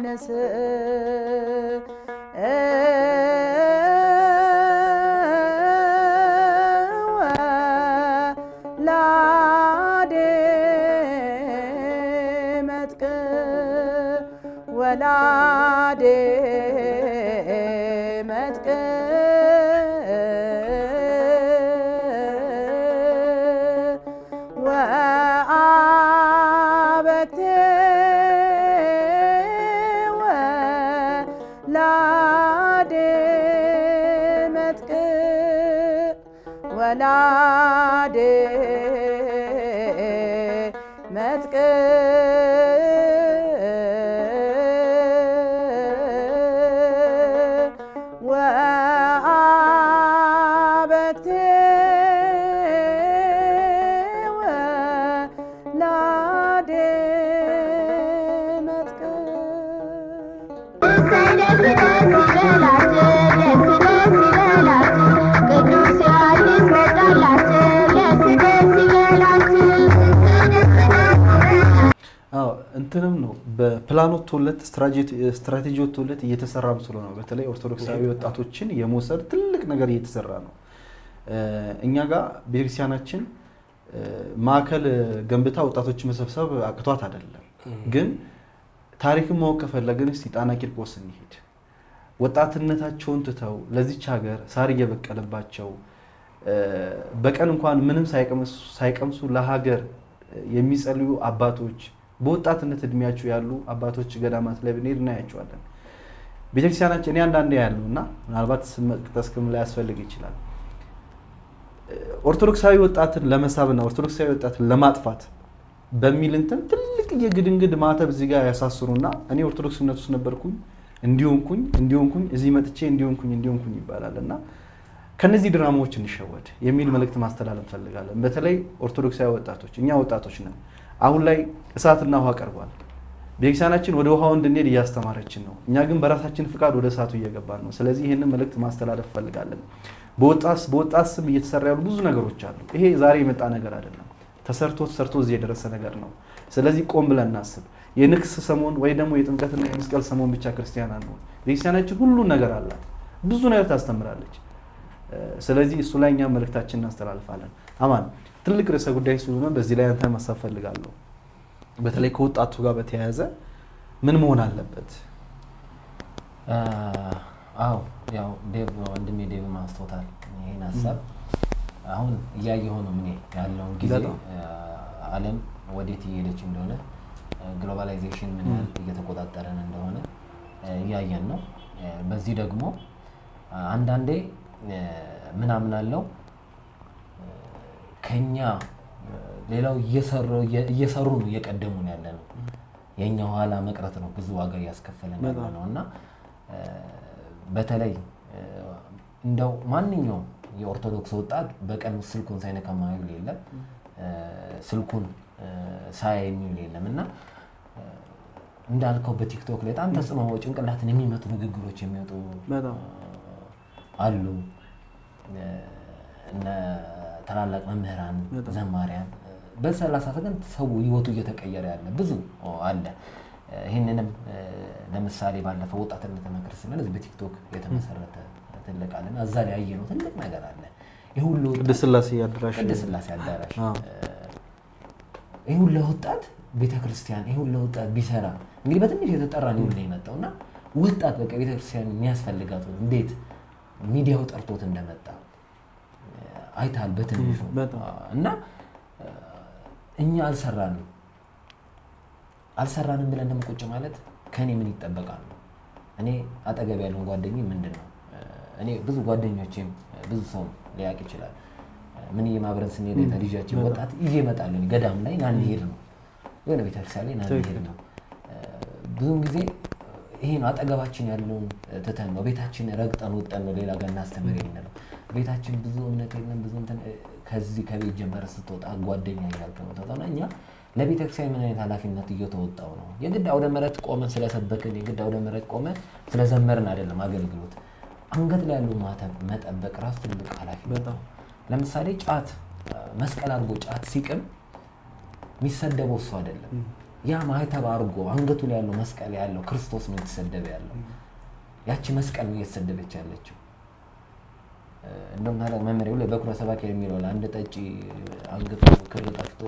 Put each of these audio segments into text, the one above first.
ዮሐንስ ወላዴ መጥቅ ወላዴ መጥቅ ወአበክቴ ወላዴ መጥቅ ወላዴ መጥቅ ወአበክቴ ወላዴ መጥቅ አዎ እንትንም ነው በፕላን ወጥቶለት ስትራቴጂ ወጥቶለት እየተሰራ ምስሎ ነው። በተለይ ኦርቶዶክሳዊ ወጣቶችን የመውሰድ ትልቅ ነገር እየተሰራ ነው። እኛ ጋር ቤተክርስቲያናችን ማዕከል ገንብታ ወጣቶችን መሰብሰብ አቅቷት አይደለም። ግን ታሪክን ማወቅ ከፈለግን እስቲ ጣና ቂርቆስ እንሂድ። ወጣትነታቸውን ትተው ለዚች ሀገር ሳር እየበቀለባቸው በቀን እንኳን ምንም ሳይቀምሱ ለሀገር የሚጸልዩ አባቶች በወጣትነት እድሜያቸው ያሉ አባቶች ገዳማት ላይ ብንሄድ እናያቸዋለን። ቤተክርስቲያናችን እኔ አንዳንዴ ያለው እና ምናልባት ስም መጥቀስም ላያስፈልግ ይችላል። ኦርቶዶክሳዊ ወጣትን ለመሳብና ኦርቶዶክሳዊ ወጣትን ለማጥፋት በሚል እንትን ትልቅ የግድንግድ ማተብ እዚህ ጋር ያሳስሩና እኔ ኦርቶዶክስነት ውስጥ ነበርኩኝ እንዲሆንኩኝ እንዲሆንኩኝ እዚህ መጥቼ እንዲሆንኩኝ እንዲሆንኩኝ ይባላል እና ከነዚህ ድራማዎች እንሸወድ የሚል መልእክት ማስተላለፍ እንፈልጋለን። በተለይ ኦርቶዶክሳዊ ወጣቶች እኛ ወጣቶች ነን። አሁን ላይ እሳትና ውሃ ቀርቧል። ቤተክርስቲያናችን ወደ ውሃው እንድንሄድ እያስተማረችን ነው። እኛ ግን በራሳችን ፍቃድ ወደ እሳቱ እየገባን ነው። ስለዚህ ይህንን መልእክት ማስተላለፍ እንፈልጋለን። በወጣት ስም እየተሰራ ያሉ ብዙ ነገሮች አሉ። ይሄ ዛሬ የመጣ ነገር አይደለም። ተሰርቶ ተሰርቶ እዚህ የደረሰ ነገር ነው። ስለዚህ ቆም ብለን እናስብ። የንግስ ሰሞን ወይ ደግሞ የጥምቀትና የመስቀል ሰሞን ብቻ ክርስቲያን አንሆን። ቤተክርስቲያናችን ሁሉን ነገር አላት። ብዙ ነገር ታስተምራለች። ስለዚህ እሱ ላይ እኛ መልእክታችን እናስተላልፋለን። አማን ትልቅ ርዕሰ ጉዳይ ስለሆነ በዚህ ላይ አንተ ማሳብ ፈልጋለሁ። በተለይ ከወጣቱ ጋር በተያያዘ ምን መሆን አለበት? አዎ ያው ዴቭ ወንድሜ ዴቭ ማስቶታል ይህን ሀሳብ አሁን እያየሁ ነው ምን ያለውን ጊዜ በጣም። ዓለም ወዴት እየሄደች እንደሆነ ግሎባላይዜሽን ምን ያህል እየተቆጣጠረን እንደሆነ እያየን ነው። በዚህ ደግሞ አንዳንዴ ምን አምናለው ከኛ ሌላው እየሰሩ ነው እየቀደሙ ነው ያለ ነው። የእኛ ኋላ መቅረት ነው ብዙ ዋጋ እያስከፈለን ያለ ነው እና በተለይ እንደው ማንኛውም የኦርቶዶክስ ወጣት በቀን ውስጥ ስልኩን ሳይነካ ማይውል የለም፣ ስልኩን ሳያይ የሚውል የለም እና እንዳልከው በቲክቶክ ላይ በጣም ተጽዕኖ ጭንቅላትን የሚመቱ ንግግሮች የሚወጡ በጣም አሉ። እነ ታላላቅ መምህራን፣ በጣም። ዘማሪያን በሰላሳ ሰከንድ ሰው ህይወቱ እየተቀየረ ያለ ብዙ አለ። ይህንንም ለምሳሌ ባለፈው ወጣትነት ክርስትና እዚህ በቲክቶክ የተመሰረተ ትልቅ አለና እዛ ላይ ያየነው ትልቅ ነገር አለ። ይህ ሁሉ ወጣት- ቅድስት ሥላሴ አዳራሽ ቅድስት ሥላሴ አዳራሽ አዎ። ይህ ሁሉ ወጣት ቤተክርስቲያን ይህ ሁሉ ወጣት ቢሰራ እንግዲህ በትንሽ የተጠራ ነው ሁሉ የመጣው እና ወጣት በቃ ቤተክርስቲያን የሚያስፈልጋት እንዴት ሚዲያው ጠርቶት እንደመጣ አይታል በትንሹ በጣም። እና እኛ አልሰራንም አልሰራንም ብለን ደግሞ ቁጭ ማለት ከእኔ ምን ይጠበቃል ነው። እኔ አጠገብ ያለውን ጓደኝ ምንድን ነው እኔ ብዙ ጓደኞቼም ብዙ ሰው ሊያውቅ ይችላል። ምን እየማብረን ስንሄድ ልጃችን ወጣት ይዤ እመጣለሁ ገዳም ላይ ና እንሄድ ነው የሆነ ቤተክርስቲያን ላይ ና እንሄድ ነው። ብዙውን ጊዜ ይሄ ነው አጠገባችን ያለውን ትተን ነው ቤታችን ረግጠን ወጠን ነው ሌላ ጋር እናስተምር የምንለው። ቤታችን ብዙ እምነት የለም ብዙ እንትን ከዚህ ከቤት ጀመረ ስትወጣ ጓደኛ እያልክ ነው ተወጣና እኛ ለቤተክርስቲያን ምን አይነት ኃላፊነት እየተወጣው ነው? የግድ አውደ ምሕረት ቆመን ስለሰበክን የግድ አውደ ምሕረት ቆመን ስለዘመርን አይደለም አገልግሎት። አንገት ላይ ያለው ማተብ መጠበቅ ራሱ ትልቅ ኃላፊነት በጣም ነው። ለምሳሌ ጫት መስቀል አድርጎ ጫት ሲቅም የሚሰደበው እሱ አይደለም ያ ማህተብ አድርጎ አንገቱ ላይ ያለው መስቀል ያለው ክርስቶስ ነው የተሰደበ ያለው። ያቺ መስቀል ነው እየተሰደበች ያለችው። እ፣ እንደውም ታዲያ መመሪያው ላይ በኩረ ሰባኪ የሚለው ላይ አንድ ጠጪ አንገቱ ክር ጠፍቶ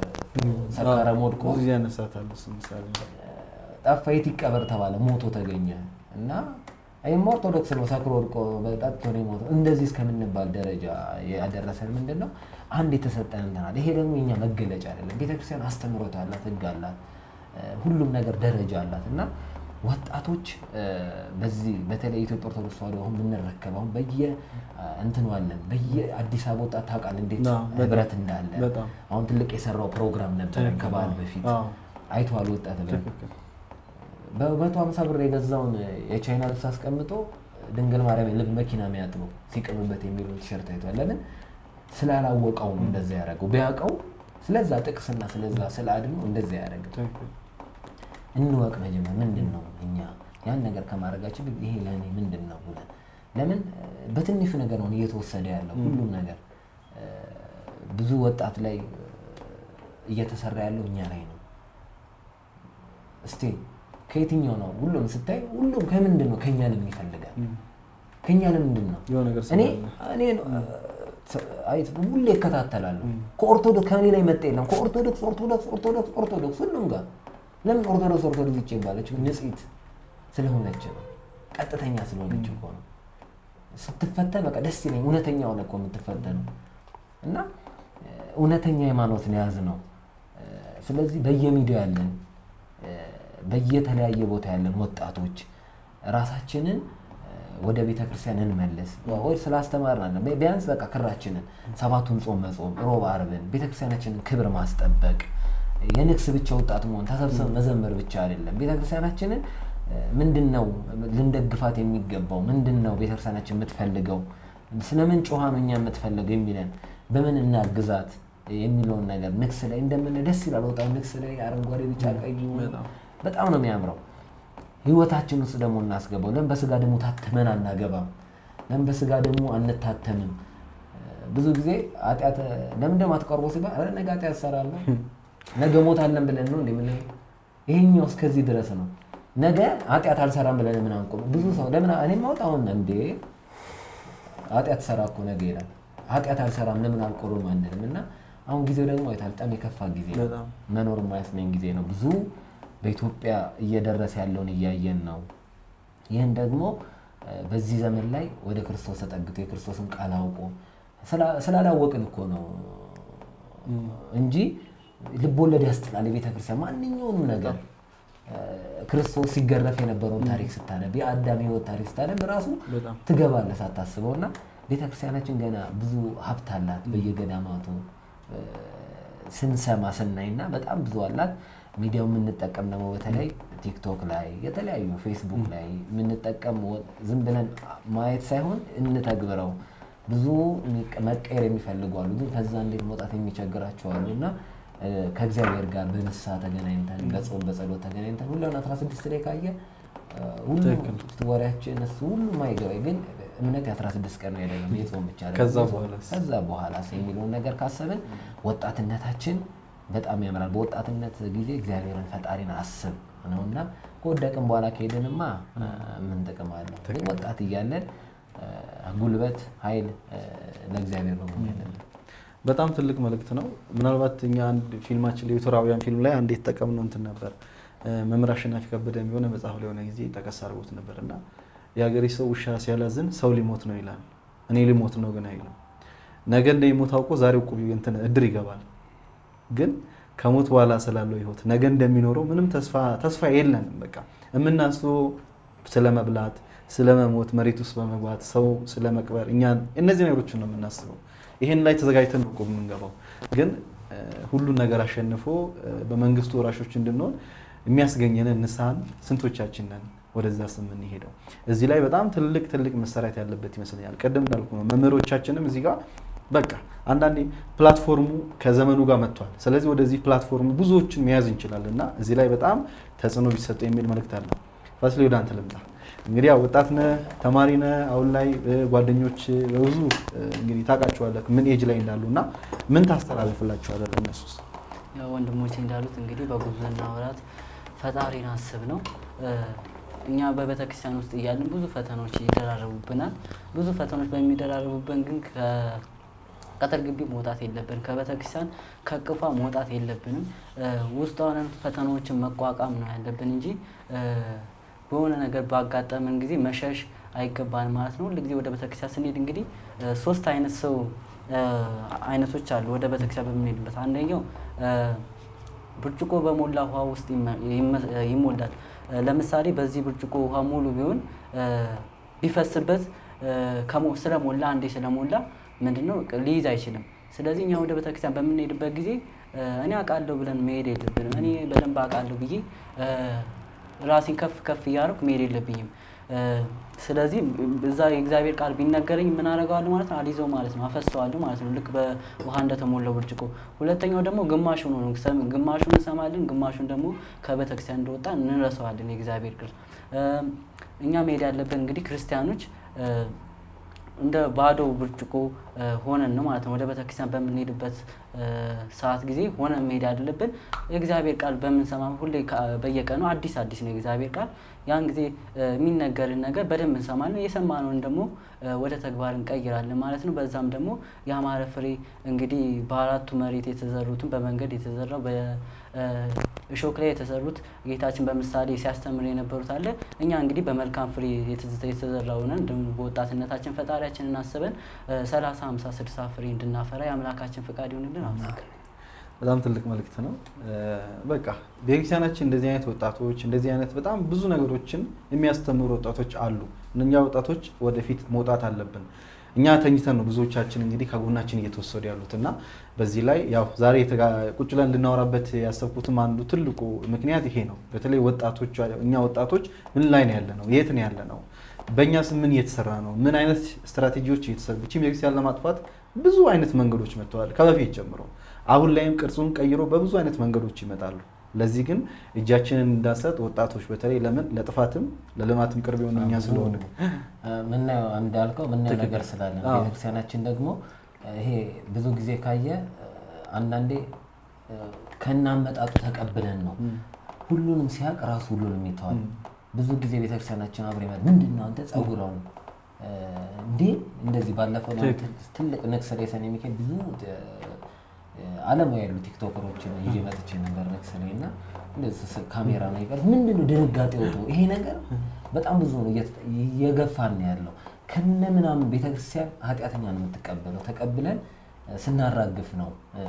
ሰካራም ወድቆ ብዙ ጊዜ ያነሳታል እሱ ምሳሌ ጠፋ የት ይቀበር ተባለ፣ ሞቶ ተገኘ እና ይህም ኦርቶዶክስ ነው ሰክሮ ወድቆ ጠጥቶ ነው የሞተው። እንደዚህ እስከምንባል ደረጃ ያደረሰን ምንድን ነው? አንድ የተሰጠን እንትን አለ። ይሄ ደግሞ የኛ መገለጫ አይደለም። ቤተክርስቲያን አስተምህሮት አላት፣ ህግ አላት፣ እ፣ ሁሉም ነገር ደረጃ አላት እና ወጣቶች እ፣ በዚህ በተለይ የኢትዮጵያ ኦርቶዶክስ ተዋሕዶ አሁን የምንረከብ አሁን በየ እንትኑ አለን በየ አዲስ አበባ ወጣት ታውቃለህ እንዴት አዎ፣ በጣም፣ ህብረት እንዳለ በጣም። አሁን ትልቅ የሰራው ፕሮግራም ነበር ትክክል፣ ከበዓል አዎ፣ በፊት አዎ። አይተዋል ወጣት ህብረት ትክክል። በመቶ ሀምሳ ብር የገዛውን የቻይና ልብስ አስቀምጦ ድንግል ማርያም ልብ መኪና የሚያጥበው ሲቅምበት የሚለውን ቲሸርት አይቷል። ለምን ስላላወቀው ነው እንደዛ ያደረገው። ቢያውቀው ስለዛ ጥቅስና ስለዛ ስለ አድኖ እንደዛ ያደረገው። ትክክል። እንወቅ መጀመር ምንድን ነው እኛ ያን ነገር ከማድረጋችን በፊት ይሄ ለእኔ ምንድን ነው ብለን ለምን እ፣ በትንሹ ነገር ነው እየተወሰደ ያለው ሁሉም ነገር እ፣ ብዙ ወጣት ላይ እ፣ እየተሰራ ያለው እኛ ላይ ነው። እስቲ ከየትኛው ነው ሁሉም ስታይ ሁሉም ከምንድን ነው ከኛ ለምን ይፈልጋል? ከኛ ለምንድን ነው የሆነ ነገር እኔ ስላለ። እኔ አይ ሁሌ ይከታተላሉ። ከኦርቶዶክስ ከኔ ላይ መጣ የለም። ከኦርቶዶክስ ኦርቶዶክስ ኦርቶዶክስ ኦርቶዶክስ ሁሉም ጋር ለምን ኦርቶዶክስ ኦርቶዶክስ ይቼ ባለች ንጽሕት ስለሆነች ነው። ቀጥተኛ ስለሆነች እኮ ነው። ስትፈተን በቃ ደስ ይለኝ። እውነተኛ ሆነ እኮ የምትፈተነው እና እ፣ እውነተኛ ሃይማኖትን የያዝ ነው። እ፣ ስለዚህ በየሚዲያ ያለን እ፣ በየተለያየ ቦታ ያለን ወጣቶች ራሳችንን እ፣ ወደ ቤተ ክርስቲያን እንመልስ። ወይ ስላስተማርን አለ ቢያንስ በቃ ክራችንን ሰባቱን ጾም መጾም፣ ሮብ አርብን ቤተ ክርስቲያናችንን ክብር ማስጠበቅ የንግስ ብቻ ወጣት መሆን ተሰብስበን መዘመር ብቻ አይደለም። ቤተ ክርስቲያናችንን እ፣ ምንድን ነው ልንደግፋት የሚገባው? ምንድን ነው ቤተ ክርስቲያናችን የምትፈልገው? ስለምን ጮኻ ነው እኛ የምትፈልገው የሚለን በምን እናግዛት የሚለውን ነገር ንግስ ላይ እንደምን ደስ ይላል። ወጣው ንግስ ላይ አረንጓዴ፣ ቢጫ፣ ቀይ በጣም። በጣም ነው የሚያምረው። ህይወታችን ውስጥ ደግሞ እናስገባው። ለምን በስጋ ደግሞ ታትመን አናገባም? ለምን በስጋ ደግሞ አንታተምም? ብዙ ጊዜ ኃጢአት ለምን ደግሞ አትቀርቦ ሲባል ኧረ ነገ ኃጢአት እሰራለሁ ነገ ሞታለን ብለን ነው እንደ ምን ይሄኛው እስከዚህ ድረስ ነው። ነገ ኃጢአት አልሰራም ብለን ምን አንቆም? ብዙ ሰው ለምን እኔ ማውጣ አሁን እንዴ ኃጢአት ሰራ እኮ ነገ ይላል። ኃጢአት አልሰራም ለምን አልቆርም አንልም። እና አሁን ጊዜው ደግሞ አይታል በጣም የከፋ ጊዜ ነው። በጣም መኖር የማያስመኝ ጊዜ ነው። ብዙ በኢትዮጵያ እየደረሰ ያለውን እያየን ነው። ይህን ደግሞ እ፣ በዚህ ዘመን ላይ ወደ ክርስቶስ ተጠግቶ የክርስቶስን ቃል አውቆ ስላ- ስላላወቅን እኮ ነው እንጂ ልቦለድ ያስጥላል። የቤተ ክርስቲያን ማንኛውንም ነገር እ፣ ክርስቶስ ሲገረፍ የነበረውን ታሪክ ስታነብ የአዳም ሕይወት ታሪክ ስታነብ ራሱ በጣም ትገባለህ ሳታስበው እና ቤተክርስቲያናችን ገና ብዙ ሀብት አላት በየገዳማቱ እ፣ ስንሰማ ስናይ እና በጣም ብዙ አላት። ሚዲያው የምንጠቀም ደግሞ በተለይ ቲክቶክ ላይ የተለያዩ ፌስቡክ ላይ የምንጠቀም ወ- ዝም ብለን ማየት ሳይሆን እንተግብረው። ብዙ ሚቀ- መቀየር የሚፈልጉ አሉ፣ ግን ከዛ እንዴት መውጣት የሚቸግራቸው አሉ እና እ፣ ከእግዚአብሔር ጋር በንስሐ ተገናኝተን በጾም በጸሎት ተገናኝተን ሁሉን 16 ላይ ካየ እ፣ ሁሉ ትክክል። ወሬያችን እሱ ሁሉም አይገባኝ፣ ግን እምነት የ16 ቀን ነው አይደለም የጾም ብቻ አይደለም። ከዛ በኋላስ? ከዛ በኋላስ የሚለውን ነገር ካሰብን ወጣትነታችን በጣም ያምራል። በወጣትነት ጊዜ እግዚአብሔርን ፈጣሪን አስብ ነው እና ከወደቅን በኋላ ከሄድንማ እ፣ ምን ጥቅም አለው? ግን ወጣት እያለን እ፣ ጉልበት፣ ኃይል እ፣ ለእግዚአብሔር ነው መሆን ያለብን። በጣም ትልቅ መልእክት ነው። ምናልባት እኛ አንድ ፊልማችን ላይ የቱራውያን ፊልም ላይ አንድ የተጠቀምነው እንትን ነበር እ፣ መምህር አሸናፊ ከበደ የሆነ መጽሐፍ ላይ የሆነ ጊዜ ጠቀስ አድርጎት ነበር እና የሀገሬ ሰው ውሻ ሲያላዝን ሰው ሊሞት ነው ይላል። እኔ ሊሞት ነው ግን አይልም። ነገ እንደሚሞት አውቆ ዛሬ እቁብ እንትን እድር ይገባል። ግን ከሞት በኋላ ስላለው ህይወት ነገ እንደሚኖረው ምንም ተስፋ ተስፋ የለንም። በቃ የምናስበው ስለ መብላት፣ ስለ መሞት፣ መሬት ውስጥ በመግባት ሰው ስለ መቅበር እኛ እነዚህ ነገሮችን ነው የምናስበው። ይሄን ላይ ተዘጋጅተን ነው እቁብ የምንገባው። ግን እ፣ ሁሉን ነገር አሸንፎ እ፣ በመንግስቱ ወራሾች እንድንሆን የሚያስገኘንን ንስሐን ስንቶቻችን ነን ወደዛ ስም የምንሄደው? እዚህ ላይ በጣም ትልቅ ትልቅ መሰራት ያለበት ይመስለኛል። ቅድም እንዳልኩ ነው መምህሮቻችንም እዚህ ጋር በቃ አንዳንዴ ፕላትፎርሙ ከዘመኑ ጋር መጥቷል። ስለዚህ ወደዚህ ፕላትፎርሙ ብዙዎችን መያዝ እንችላለን እና እዚህ ላይ በጣም ተጽዕኖ ቢሰጡ የሚል መልእክት አለ። ፋሲሌ ወደ አንተ ልምጣ። እንግዲህ ያው ወጣት ነህ፣ ተማሪ ነህ። አሁን ላይ እ፣ ጓደኞች እ፣ በብዙ እ፣ እንግዲህ ታውቃቸዋለህ ምን ኤጅ ላይ እንዳሉ እና ምን ታስተላልፍላቸዋለህ ለእነሱስ? ያው ወንድሞቼ እንዳሉት እንግዲህ በጉብዝና ወራት ፈጣሪን አስብ ነው። እ፣ እኛ በቤተ ክርስቲያን ውስጥ እያለን ብዙ ፈተናዎች ይደራረቡብናል። ብዙ ፈተናዎች በሚደራረቡብን ግን ከቅጥር ግቢ መውጣት የለብንም። ከቤተ ክርስቲያን ከቅፏ መውጣት የለብንም። እ፣ ውስጥ ሆነን ፈተናዎችን መቋቋም ነው ያለብን እንጂ እ፣ በሆነ ነገር ባጋጠመን ጊዜ መሸሽ አይገባን ማለት ነው። ሁልጊዜ ወደ ቤተክርስቲያን ስንሄድ እንግዲህ እ፣ ሶስት አይነት ሰው እ፣ አይነቶች አሉ ወደ ቤተክርስቲያን በምንሄድበት። አንደኛው እ፣ ብርጭቆ በሞላ ውሃ ውስጥ ይመ- ይመ- ይሞላል። እ፣ ለምሳሌ በዚህ ብርጭቆ ውሃ ሙሉ ቢሆን እ፣ ቢፈስበት እ፣ ከሞ- ስለሞላ አንዴ ስለሞላ ምንድነው ሊይዝ አይችልም። ስለዚህ እኛ ወደ ቤተክርስቲያን በምንሄድበት ጊዜ እ፣ እኔ አውቃለሁ ብለን መሄድ የለብንም። እኔ በደንብ አውቃለሁ ብዬ እ፣ ራሴን ከፍ ከፍ እያደረኩ መሄድ የለብኝም። እ፣ ስለዚህ እዛ የእግዚአብሔር ቃል ቢነገረኝ ምን አደርገዋለሁ ማለት ነው? አልይዘው ማለት ነው፣ አፈሰዋለሁ ማለት ነው፣ ልክ በውሃ እንደተሞላው ብርጭቆ። ሁለተኛው ደግሞ ግማሹን ነው፣ ሰም- ግማሹን እንሰማለን፣ ግማሹን ደግሞ ከቤተክርስቲያን እንደወጣ እንረሳዋለን። የእግዚአብሔር ቃል እ፣ እኛ መሄድ ያለብን እንግዲህ ክርስቲያኖች እ፣ እንደ ባዶ ብርጭቆ እ፣ ሆነን ነው ማለት ነው። ወደ ቤተክርስቲያን በምንሄድበት እ፣ ሰዓት ጊዜ ሆነን መሄድ ያለብን የእግዚአብሔር ቃል በምንሰማ ሁሌ ከ- በየቀኑ አዲስ አዲስ ነው የእግዚአብሔር ቃል። ያን ጊዜ እ፣ የሚነገርን ነገር በደንብ እንሰማለን። የሰማነውን ደግሞ እ፣ ወደ ተግባር እንቀይራለን ማለት ነው። በዛም ደግሞ የአማረ ፍሬ እንግዲህ በአራቱ መሬት የተዘሩትን በመንገድ የተዘራው በእሾክ ላይ የተዘሩት ጌታችን በምሳሌ ሲያስተምር የነበሩት አለ። እኛ እንግዲህ በመልካም ፍሬ የተዘ- የተዘራውንን ደግሞ በወጣትነታችን ፈጣሪያችንን አስበን ሰላሳ ሀምሳ ስድሳ ፍሬ እንድናፈራ የአምላካችን ፈቃድ ይሆንልን። አመሰግናለሁ። በጣም ትልቅ መልእክት ነው። እ፣ በቃ ቤተክርስቲያናችን እንደዚህ አይነት ወጣቶች እንደዚህ አይነት በጣም ብዙ ነገሮችን የሚያስተምሩ ወጣቶች አሉ። እነኛ ወጣቶች ወደፊት መውጣት አለብን። እኛ ተኝተን ነው ብዙዎቻችን እንግዲህ ከጎናችን እየተወሰዱ ያሉት እና በዚህ ላይ ያው ዛሬ የተጋ- ቁጭ ብለን እንድናወራበት ያሰብኩትም አንዱ ትልቁ ምክንያት ይሄ ነው። በተለይ ወጣቶች እኛ ወጣቶች ምን ላይ ነው ያለ ነው? የት ነው ያለ ነው? በእኛ ስም ምን እየተሰራ ነው? ምን አይነት ስትራቴጂዎች እየተሰሩ ይህችን ቤተክርስቲያን ለማጥፋት ብዙ አይነት መንገዶች መጥተዋል ከበፊት ጀምሮ አሁን ላይም ቅርጹን ቀይሮ በብዙ አይነት መንገዶች ይመጣሉ። ለዚህ ግን እጃችንን እንዳንሰጥ ወጣቶች በተለይ ለምን ለጥፋትም ለልማትም ቅርብ የሆኑ እኛ ስለሆነ ምናየው እንዳልከው ምናየው ትክክል። ነገር ስላለ ነው። አዎ። ቤተክርስቲያናችን ደግሞ ይሄ ብዙ ጊዜ ካየ አንዳንዴ ከናመጣጡ ተቀብለን ነው ሁሉንም ሲያውቅ ራሱ ሁሉንም ይተዋል። ብዙ ጊዜ ቤተክርስቲያናችን አብሮ ይመጣል። ምንድን ነው አንተ ጸጉረው እንዴ እንደዚህ ባለፈው ነው ትክክል። ትልቅ ንግስ ላይ ሰኔ ሚካኤል ብዙ አለማዊ ያሉ ቲክቶከሮችን ይዤ መጥቼ ነበር ንግስ ላይ እና እንደዚህ ስ- ካሜራ ነው ይቀር ምንድን ነው ድንጋጤ ወጡ። ይሄ ነገር በጣም ብዙ ነው እየተ- እየገፋን ነው ያለው። ከነ ምናምን ቤተክርስቲያን ኃጢአተኛ ነው የምትቀበለው። ተቀብለን እ፣ ስናራግፍ ነው እ፣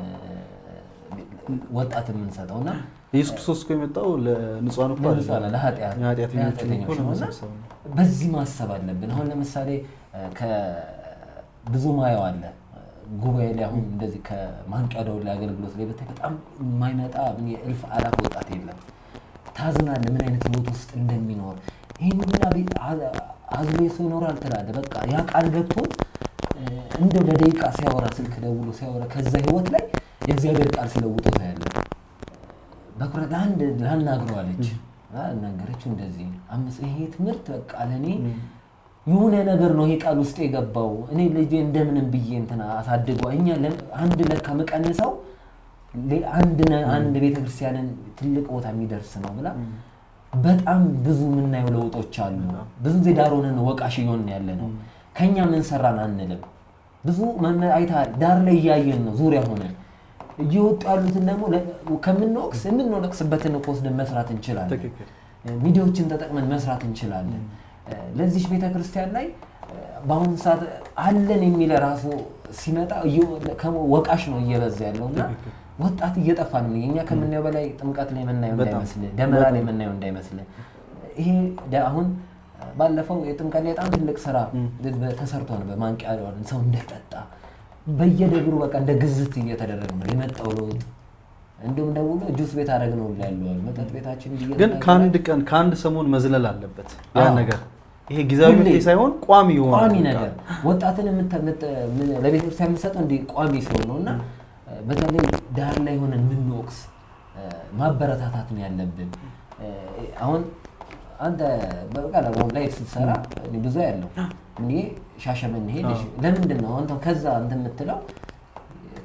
ወጣት የምንሰጠው እና ኢየሱስ ክርስቶስ እኮ የመጣው ለንጹሐን እኮ ለንጹሐን አይደለም። ለኃጢአት ለኃጢአተኞች ለኃጢአተኞች እኮ ነው እና ለመሰብሰብ ነው። በዚህ ማሰብ አለብን። አሁን ለምሳሌ እ፣ ከብዙ ማየው አለ ጉባኤ ላይ አሁን እንደዚህ ከማንቂያ ደወል ላይ አገልግሎት ላይ ብታይ በጣም የማይመጣ የእልፍ አላፍ ወጣት የለም። ታዝናለህ ምን አይነት ህይወት ውስጥ እንደሚኖር ይህን ሁላ ቤት አ- አዝሎ ሰው ይኖራል ትላለህ። በቃ ያ ቃል ገብቶት እ፣ እንደው ለደቂቃ ሲያወራ ስልክ ደውሎ ሲያወራ ከዛ ህይወት ላይ የእግዚአብሔር ቃል ሲለውጦት ያለ በኩረት ለአንድ ላናግረዋለች ናገረችው እንደዚህ አምስት ይሄ ትምህርት በቃ ለእኔ የሆነ ነገር ነው ይሄ ቃል ውስጥ የገባው እኔ ልጄ እንደምንም ብዬ እንትና አሳድገዋ እኛ ለ- አንድ ለካ መቀንሰው ሌ- አንድ ነ- አንድ ቤተክርስቲያንን ትልቅ ቦታ የሚደርስ ነው ብላ በጣም ብዙ የምናየው ለውጦች አሉ። ብዙ ጊዜ ዳር ሆነን ወቃሽ እየሆንን ያለ ነው። ከኛ ምን ሰራን አንልም። ብዙ መመ- አይተሃል፣ ዳር ላይ እያየን ነው ዙሪያ ሆነን እየወጡ ያሉትን ደግሞ ለ- ከምንወቅስ የምንወቅስበትን እኮ ወስደን መስራት እንችላለን። ትክክል። ሚዲያዎችን ተጠቅመን መስራት እንችላለን። ለዚች ቤተ ክርስቲያን ላይ በአሁኑ ሰዓት አለን የሚለ ራሱ ሲመጣ እየ- ከሞ- ወቃሽ ነው እየበዛ ያለው እና ትክክል። ወጣት እየጠፋ ነው። እኛ ከምናየው በላይ ጥምቀት ላይ የምናየው በጣም። እንዳይመስል፣ ደመራ ላይ በጣም። የምናየው እንዳይመስል። ይሄ ደ- አሁን ባለፈው የጥምቀት ላይ በጣም ትልቅ ስራ ተሰርቶ ነው። በማንቂያ ደወል ሰው እንደጠጣ በየደብሩ በቃ እንደ ግዝት እየተደረገ ነው የመጣው ለውጥ። እንዲሁም ደውሎ ጁስ ቤት አደረግ ነው ያለዋል መጠጥ ቤታችን ግን እየተናገረ- ከአንድ ቀን ከአንድ ሰሞን መዝለል አለበት ያ አዎ። ነገር። ይሄ ጊዜያዊ ሁሌ መፍትሄ ሳይሆን ቋሚ የሆነ ቋሚ በቃ። ነገር ወጣትን የምተ- ምት- ምን- ለቤተክርስቲያን የምትሰጠው እንዲህ ቋሚ ሲሆን ነው እና በተለይ ዳር ላይ ሆነን የምንወቅስ እ፣ ማበረታታት ነው ያለብን። እ፣ አሁን አንተ በቃ አሁን ላይ ስትሰራ እኔ ብዙ ያለው እኔ ሻሸመኔ ሄድ ለምንድን ነው አንተ ከዛ እንትን የምትለው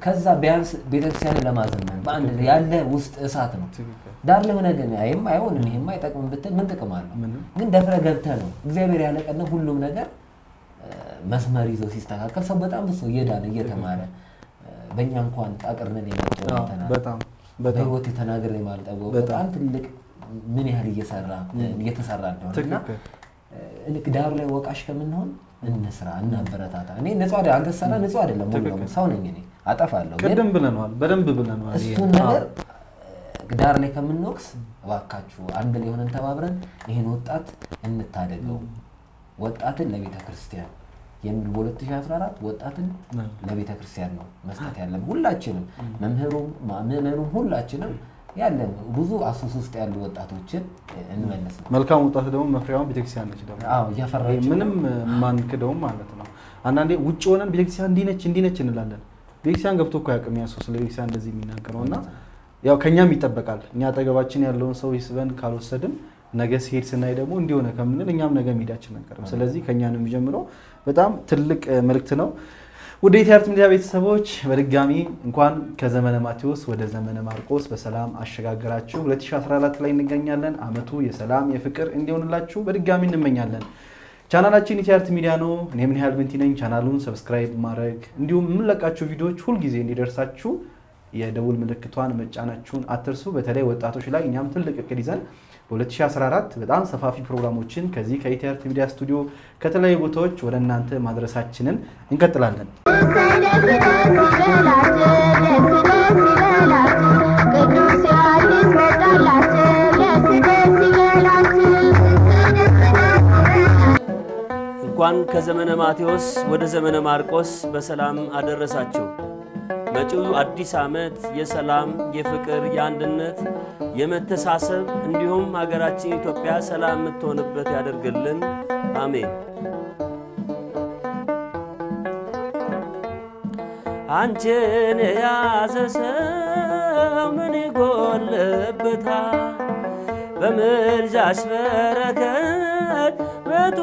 ከዛ ቢያንስ ቤተክርስቲያንን ለማዘመን በአንድ ላይ ያለ ውስጥ እሳት ነው። ትክክል። ዳር ለሆነ ግን ይህም አይሆንም ይህም አይጠቅምም ብትል ምን ጥቅም አለው? ምንም። ግን ደፍረ ገብተህ ነው እግዚአብሔር ያለቀነ ሁሉም ነገር እ፣ መስመር ይዞ ሲስተካከል ሰው በጣም ብዙ ሰው እየዳነ እየተማረ እ፣ በእኛ እንኳን ጣቅርነን የመጣው አዎ፣ እንትና በጣም በጣም በህይወት የተናገረ የማልጠበው በጣም ትልቅ ምን ያህል እየሰራ እየተሰራ እንደሆነ እና ትክክል። እ፣ ልክ ዳሩ ላይ ወቃሽ ከምንሆን እንስራ እናበረታታ። እኔ ንጹህ አይደል አንተ ሰራ ንጹህ አይደለም ሙሉ ለሙሉ ሰው ነኝ እኔ አጠፋለሁ ግን ቅድም ብለነዋል፣ በደንብ ብለነዋል። ይሄን። እሱን ነገር ዳር ላይ ከምንወቅስ እባካችሁ አንድ ላይ ሆነን ተባብረን ይህን ወጣት እንታደገው። ወጣትን ለቤተ ክርስቲያን የሚል በ2014 ወጣትን ለቤተ ክርስቲያን ነው መስጠት ያለን ሁላችንም፣ መምህሩም ምዕመኑም ሁላችንም ያለን ብዙ አሶስ ውስጥ ያሉ ወጣቶችን እንመልስ ነው። መልካም ወጣት ደግሞ መፍሪያውን ቤተክርስቲያን ነች ደግሞ አዎ እያፈራች ነው። ምንም ማንክደውም ማለት ነው። አንዳንዴ ውጭ ሆነን ቤተክርስቲያን እንዲህ ነች እንዲህ ነች እንላለን። ቤተክርስቲያን ገብቶ እኮ ያቅም ያሰው ስለ ቤተክርስቲያን እንደዚህ የሚናገረው እና ያው ከእኛም ይጠበቃል። እኛ አጠገባችን ያለውን ሰው ይስበን ካልወሰድን ነገ ሲሄድ ስናይ ደግሞ እንዲሆነ ከምንል እኛም ነገ መሄዳችን አንቀርም። ስለዚህ ከእኛ ነው የሚጀምረው። በጣም ትልቅ እ, መልእክት ነው። ወደ ኢቲአርት ሚዲያ ቤተሰቦች በድጋሚ እንኳን ከዘመነ ማቴዎስ ወደ ዘመነ ማርቆስ በሰላም አሸጋገራችሁ። 2014 ላይ እንገኛለን። አመቱ የሰላም የፍቅር እንዲሆንላችሁ በድጋሚ እንመኛለን። ቻናላችን ኢቲአርት ሚዲያ ነው። እኔ ምን ያህል ብንቲ ነኝ። ቻናሉን ሰብስክራይብ ማድረግ እንዲሁም የምንለቃቸው ቪዲዮዎች ሁልጊዜ እንዲደርሳችሁ የደውል ምልክቷን መጫናችሁን አትርሱ። በተለይ ወጣቶች ላይ እኛም ትልቅ እቅድ ይዘን በ2014 በጣም ሰፋፊ ፕሮግራሞችን ከዚህ ከኢቲአርት ሚዲያ ስቱዲዮ ከተለያዩ ቦታዎች ወደ እናንተ ማድረሳችንን እንቀጥላለን። እንኳን ከዘመነ ማቴዎስ ወደ ዘመነ ማርቆስ በሰላም አደረሳችሁ። መጪው አዲስ ዓመት የሰላም፣ የፍቅር፣ የአንድነት፣ የመተሳሰብ እንዲሁም ሀገራችን ኢትዮጵያ ሰላም የምትሆንበት ያደርግልን። አሜን። አንቺን የያዘ ሰው ምን ይጎልበታል? በምልጃሽ በረከት ቤቱ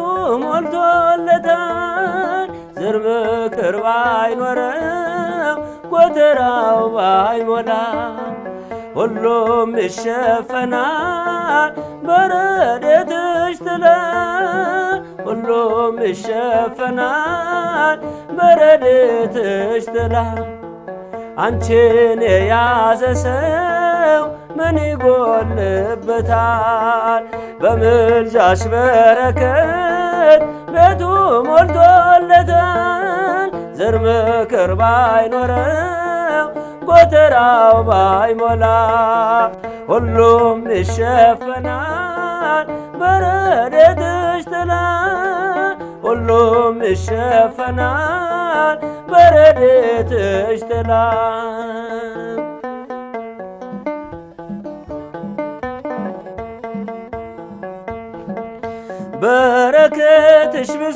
ሞልቶለታል። ዝር ምክር ባይኖረው ጎተራው ባይሞላ ሁሉም ይሸፈናል በረድኤትሽ ጥላ ሁሉም ይሸፈናል በረድኤትሽ ጥላ አንቺን የያዘ ሰው ምን ይጎልበታል? በምልጃሽ በረከት ቤቱ ሞልቶለታል። ዘር ምክር ባይኖረው ጎተራው ባይሞላ ሁሉም ይሸፈናል በረድኤትሽ ጥላ ሁሉም ይሸፈናል በረድኤትሽ ጥላ በረከትሽ ብዙ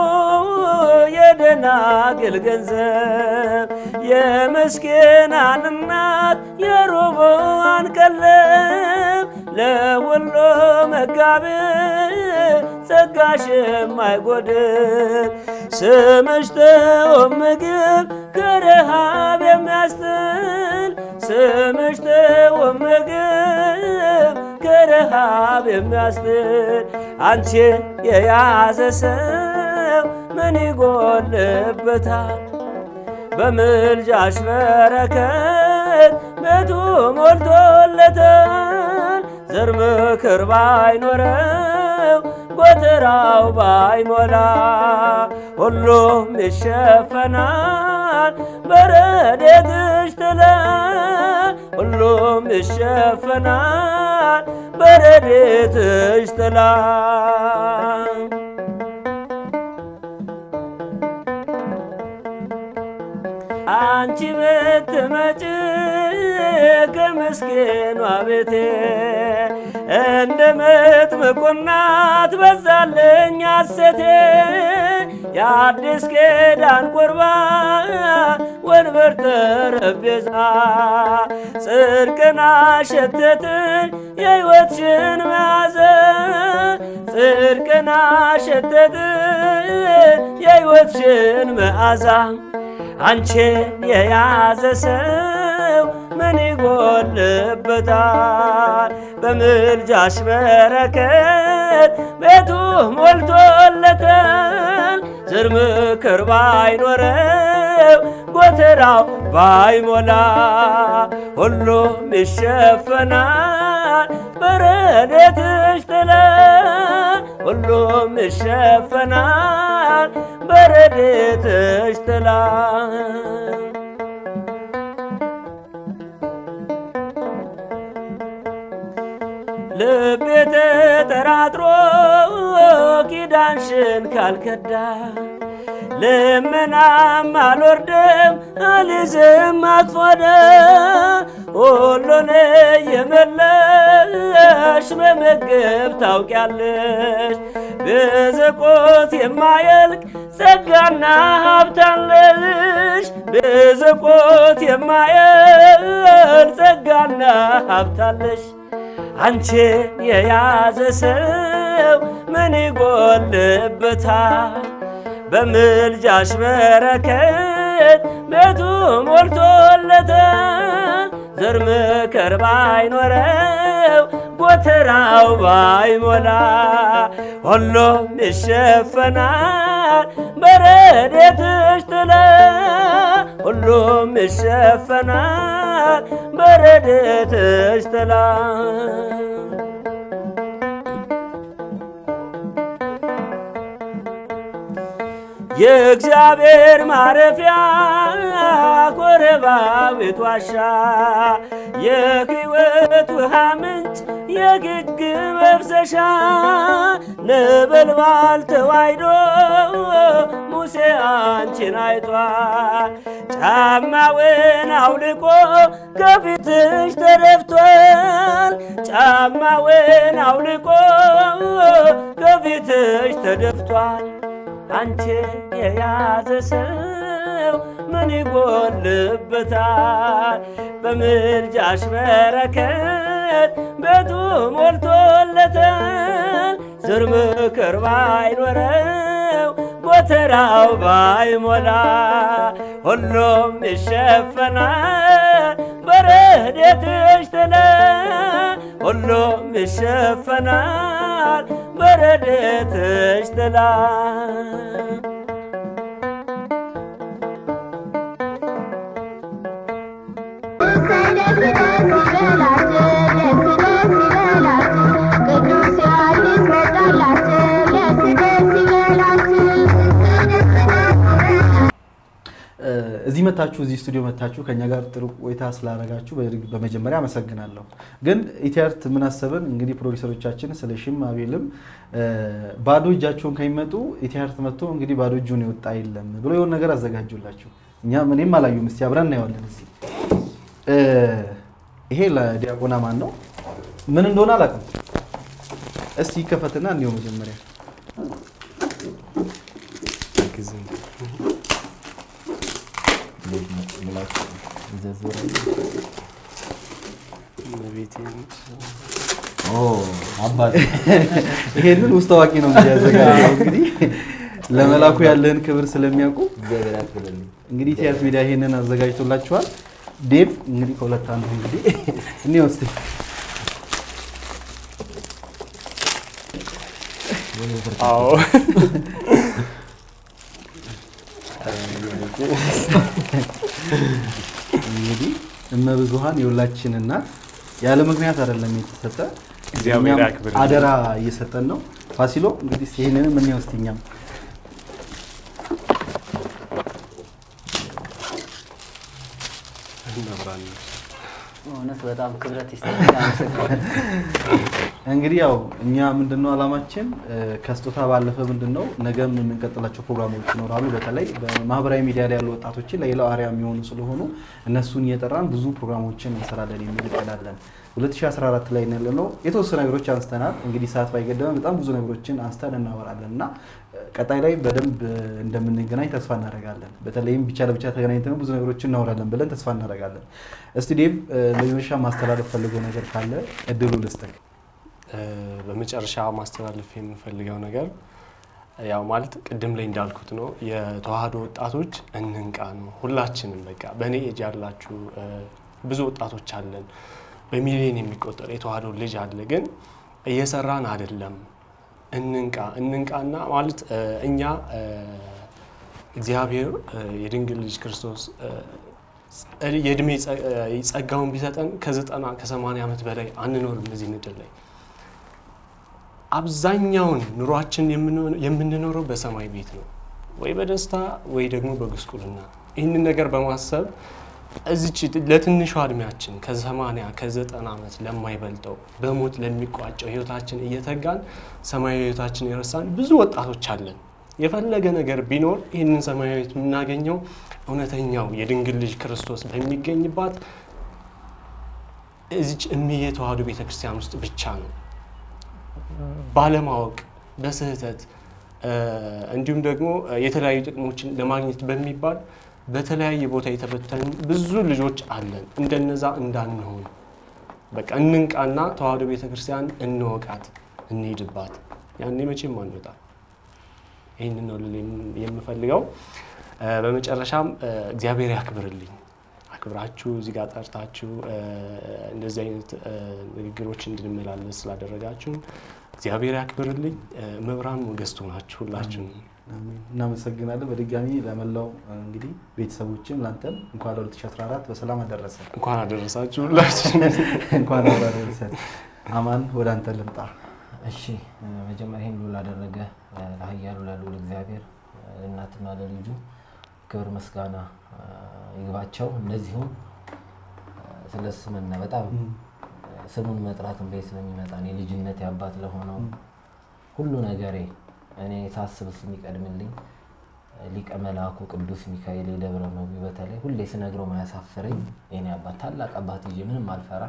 የደናግል ገንዘብ የምስኪናን እናት የርቡዓን ቀለብ ለሁሉ መጋቢ ጸጋሽ የማይጎድል ስምሽ ጥዑም ምግብ ከረሃብ የሚያስጥል ስምሽ ጥዑም ምግብ ከረሃብ የሚያስጥል አንቺን የያዘ ሰው ምን ይጎልበታል? በምልጃሽ በረከት ቤቱ ሞልቶለታል። ዘር ምክር ባይኖረው ጎተራው ባይሞላ ሁሉም ይሸፈናል በረድኤትሽ ጥላ ሁሉም ይሸፈናል በረድኤትሽ ጥላ አንቺ ብትመጪ ከምስኪኗ ቤቴ እንደ መጥምቁ እናት በዛልኝ ሐሴቴ የአዲስ ኪዳን ቁርባን ወንበር ጠረጴዛ ጽድቅን አሸተትን የሕይወትሽን መዓዛ ጽድቅን አሸተትን የሕይወትሽን መዓዛ አንቺን የያዘ ሰው ምን ይጎልበታል? በምልጃሽ በረከት ቤቱ ሞልቶለታል። ዝር ምክር ባይኖረው ጎተራው ባይሞላ ሁሉም ይሸፈናል በረድኤትሽ ጥላ ሁሉም ይሸፈናል በረድኤትሽ ጥላ ልቤ ተጠራጥሮ ኪዳንሽን ካልከዳ ልመናም አልወርድም አልይዝም አቅፎደ ሁሉን የመለሽ በምግብ ታውቂያለሽ ብዝቆት የማየልቅ ጸጋና ሀብታለሽ ብዝቆት የማየልቅ ጸጋና ሀብታለሽ አንቺን የያዘ ሰው ምን ይጎልበታል? በምልጃሽ በረከት ቤቱ ሞልቶለታል። ዘር ምክር ባይኖረው ጎተራው ባይሞላ ሁሉም ይሸፈናል በረድኤትሽ ጥላ ሁሉም ይሸፈናል በረድኤትሽ ጥላ የእግዚአብሔር ማረፊያ ኮረባዊት ዋሻ የሕይወት ውሃ ምንጭ የግግ መፍሰሻ ነበልባል ተዋሕዶ ሙሴ አንቺን አይቷል። ጫማውን አውልቆ ከፊትሽ ተደፍቷል። ጫማውን አውልቆ ከፊትሽ ተደፍቷል። አንቺን የያዘ ሰው ምን ይጎልበታል? በምልጃሽ በረከት ቤቱ ሞልቶለታል። ዝር ምክር ባይኖረው ጎተራው ባይሞላ ሁሉም ይሸፈናል በረድኤትሽ ጥላ ሁሉም ይሸፈናል በረድኤትሽ ጥላ እዚህ መታችሁ እዚህ ስቱዲዮ መታችሁ ከኛ ጋር ጥሩ ቆይታ ስላደረጋችሁ በድግ- በመጀመሪያ አመሰግናለሁ። ግን ኢቲአርት ምን አሰብን እንግዲህ ፕሮዲሰሮቻችን ስለሽም አቤልም እ፣ ባዶ እጃቸውን ከሚመጡ ኢቲአርት መጥቶ እንግዲህ ባዶ እጁን የወጣ የለም ብሎ የሆነ ነገር አዘጋጁላችሁ። እኛም እኔም አላዩም። እስቲ አብረን እናየዋለን። እዚህ እ፣ ይሄ ለዲያቆና ማን ነው? ምን እንደሆነ አላውቅም። እስቲ ይከፈትና እንዲሁ መጀመሪያ አባቴ ይሄንን ውስጥ አዋቂ ነው እንግዲህ ያዘጋጀው። እንግዲህ ለመላኩ ያለህን ክብር ስለሚያውቁ እግዚአብሔር ያክብርልኝ። እንግዲህ ቲያት ሚዲያ ይሄንን አዘጋጅቶላችኋል። ዴቭ እንግዲህ ከሁለት አንዱ እንግዲህ እኔ ውስጥ አዎ እንግዲህ እመብዙሃን የሁላችን እናት ያለ ምክንያት አይደለም የተሰጠ እግዚአብሔር እኛም ያክብርልን። አደራ እየሰጠን ነው። ፋሲሎ እንግዲህ እስኪ ይሄንንም እኔ ውስጥ እኛም እናብራለን። እውነት በጣም ክብረት ይስጠኛል። አመሰግናለሁ። እንግዲህ ያው እኛ ምንድነው አላማችን እ፣ ከስጦታ ባለፈ ምንድነው ነገም የምንቀጥላቸው ፕሮግራሞች ይኖራሉ። በተለይ በማህበራዊ ሚዲያ ላይ ያሉ ወጣቶችን ለሌላው አርአያ የሚሆኑ ስለሆኑ እነሱን እየጠራን ብዙ ፕሮግራሞችን እንሰራለን የሚል እቅድ አለን። 2014 ላይ ያለ ነው። የተወሰኑ ነገሮች አንስተናል። እንግዲህ ሰዓት ባይገደበን በጣም ብዙ ነገሮችን አንስተን እናወራለን እና እ፣ ቀጣይ ላይ በደንብ እ፣ እንደምንገናኝ ተስፋ እናደርጋለን። በተለይም ብቻ ለብቻ ተገናኝተን ብዙ ነገሮችን እናወራለን ብለን ተስፋ እናደርጋለን። እስቲ ዴቭ እ፣ በመጨረሻ ማስተላለፍ ፈልገው ነገር ካለ እድሉ ልስጥህ። እ፣ በመጨረሻ ማስተላለፍ የምንፈልገው ነገር ያው ማለት ቅድም ላይ እንዳልኩት ነው የተዋህዶ ወጣቶች እንንቃ ነው። ሁላችንም በቃ በእኔ ኤጅ ያላችሁ እ፣ ብዙ ወጣቶች አለን። በሚሊዮን የሚቆጠር የተዋህዶ ልጅ አለ፣ ግን እየሰራን አይደለም። እንንቃ እንንቃና ማለት እ፣ እኛ እ፣ እግዚአብሔር እ፣ የድንግል ልጅ ክርስቶስ እ፣ ጸ- የእድሜ ጸ- እ፣ ጸጋውን ቢሰጠን ከዘጠና ከሰማንያ ዓመት በላይ አንኖርም እዚህ ምድር ላይ አብዛኛውን ኑሯችን የምንሆ- የምንኖረው በሰማይ ቤት ነው፣ ወይ በደስታ ወይ ደግሞ በጉስቁልና። ይህንን ነገር በማሰብ እዚች ለትንሿ እድሜያችን ከሰማንያ ከዘጠና ዓመት ለማይበልጠው በሞት ለሚቋጨው ህይወታችን እየተጋን ሰማያዊ ህይወታችን የረሳን ብዙ ወጣቶች አለን። የፈለገ ነገር ቢኖር ይህንን ሰማያዊ ህይወት የምናገኘው እውነተኛው የድንግል ልጅ ክርስቶስ በሚገኝባት እዚች እምዬ ተዋህዶ ቤተክርስቲያን ውስጥ ብቻ ነው። ባለማወቅ በስህተት እ፣ እንዲሁም ደግሞ እ፣ የተለያዩ ጥቅሞችን ለማግኘት በሚባል በተለያየ ቦታ የተበተኑ ብዙ ልጆች አለን። እንደነዛ እንዳንሆን በቃ እንንቃና ተዋህዶ ቤተክርስቲያን እንወቃት፣ እንሄድባት። ያኔ መቼም አንወጣ። ይህንን ነው ልል የም- የምፈልገው። እ፣ በመጨረሻም እ፣ እግዚአብሔር ያክብርልኝ አክብራችሁ እዚህ ጋር ጠርታችሁ እ፣ እንደዚህ አይነት እ፣ ንግግሮች እንድንመላለስ ስላደረጋችሁን እግዚአብሔር ያክብርልኝ። እ፣ መብራን ሞገስቱ ናችሁ ሁላችሁም። አሜን። እናመሰግናለን በድጋሚ ለመላው እንግዲህ ቤተሰቦችም ለአንተም እንኳን ለ2014 በሰላም አደረሰ እንኳን አደረሳችሁ ሁላችን። እንኳን አብሮ አደረሰን። አማን ወደ አንተ ልምጣ። እሺ እ፣ መጀመሪያ ይህን ሁሉ ላደረገ እ፣ ለኃያሉ ለልዑል እግዚአብሔር እ፣ ለእናትና ለልጁ ክብር ምስጋና እ፣ ይግባቸው። እንደዚሁም እ፣ ስለ ስምና በጣም እ፣ ስሙን መጥራት እንዴ ስለሚመጣ እኔ ልጅነት አባት ለሆነው ሁሉ ነገሬ እኔ ሳስብ እሱ የሚቀድምልኝ እ፣ ሊቀ መልአኩ ቅዱስ ሚካኤል የደብረ መዊ በተለይ ሁሌ ስነግረው ማያሳፍረኝ የኔ አባት ታላቅ አባት ይዤ ምንም አልፈራ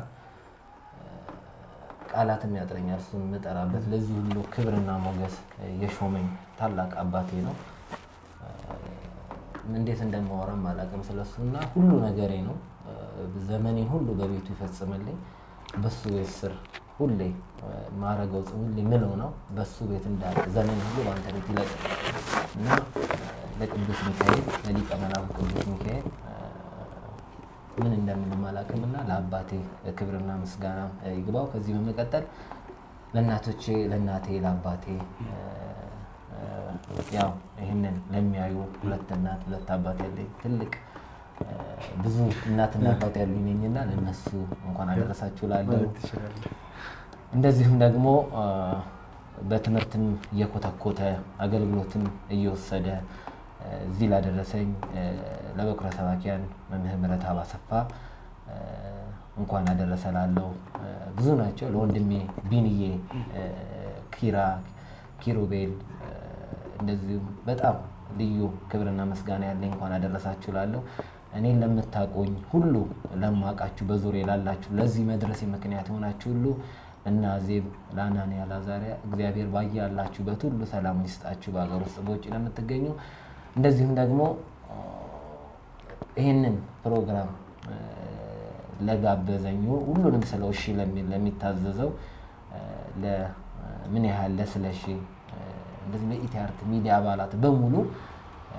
ቃላትም ያጥረኛል እሱን የምጠራበት ለዚህ ሁሉ ክብርና ሞገስ እ፣ የሾመኝ ታላቅ አባቴ ነው። እ፣ እንዴት እንደማወራም አላውቅም ስለሱ እና ሁሉ ነገሬ ነው። እ፣ ዘመኔን ሁሉ በቤቱ ይፈጽምልኝ። በሱ ቤት ስር ሁሌ እ፣ ማረገው ጽ- ሁሌ ምለው ነው በሱ ቤት እንዳለ ዘመን ሁሉ በአንተ ቤት ይለቅ እና እ፣ ለቅዱስ ሚካኤል ለሊቀ መላኩ ቅዱስ ሚካኤል እ፣ ምን እንደምንም አላውቅም እና ለአባቴ ክብርና ምስጋና እ፣ ይግባው። ከዚህ በመቀጠል ለእናቶቼ ለእናቴ ለአባቴ እ፣ እ፣ ያው ይህንን ለሚያዩ ሁለት እናት ሁለት አባት ያለኝ ትልቅ እ፣ ብዙ እናትና አባት ያሉኝ ነኝና ለእነሱ እንኳን አደረሳችሁ ላለው ማለት ትችላለህ። እንደዚሁም ደግሞ አ፣ በትምህርትም እየኮተኮተ አገልግሎትም እየወሰደ አ፣ እዚህ ላደረሰኝ አ፣ ለበኩረ ሰባኪያን መምህር ምህረተአብ አሰፋ አ፣ እንኳን አደረሰ ላለው አ፣ ብዙ ናቸው። ለወንድሜ ቢንዬ አ፣ ኪራ ኪሩቤል አ፣ እንደዚሁም በጣም ልዩ ክብርና ምስጋና ያለኝ እንኳን አደረሳችሁ ላለው እኔን ለምታቆኝ ሁሉ ለማውቃችሁ በዙሪያ ላላችሁ ለዚህ መድረሴ ምክንያት የሆናችሁ ሁሉ እና ዜብ ለአናንያ ላዛሪያ እግዚአብሔር ባያላችሁበት ሁሉ ሰላም ይስጣችሁ። በሀገር ውስጥ በውጭ ለምትገኙ እንደዚሁም ደግሞ አ፣ ይህንን ፕሮግራም አ፣ ለጋበዘኝ ሁሉንም ስለ እሺ ለሚ- ለሚታዘዘው አ፣ ለ- ምን ያህል ለስለሺ አ፣ እንደዚህ ለኢቲአርት ሚዲያ አባላት በሙሉ አ፣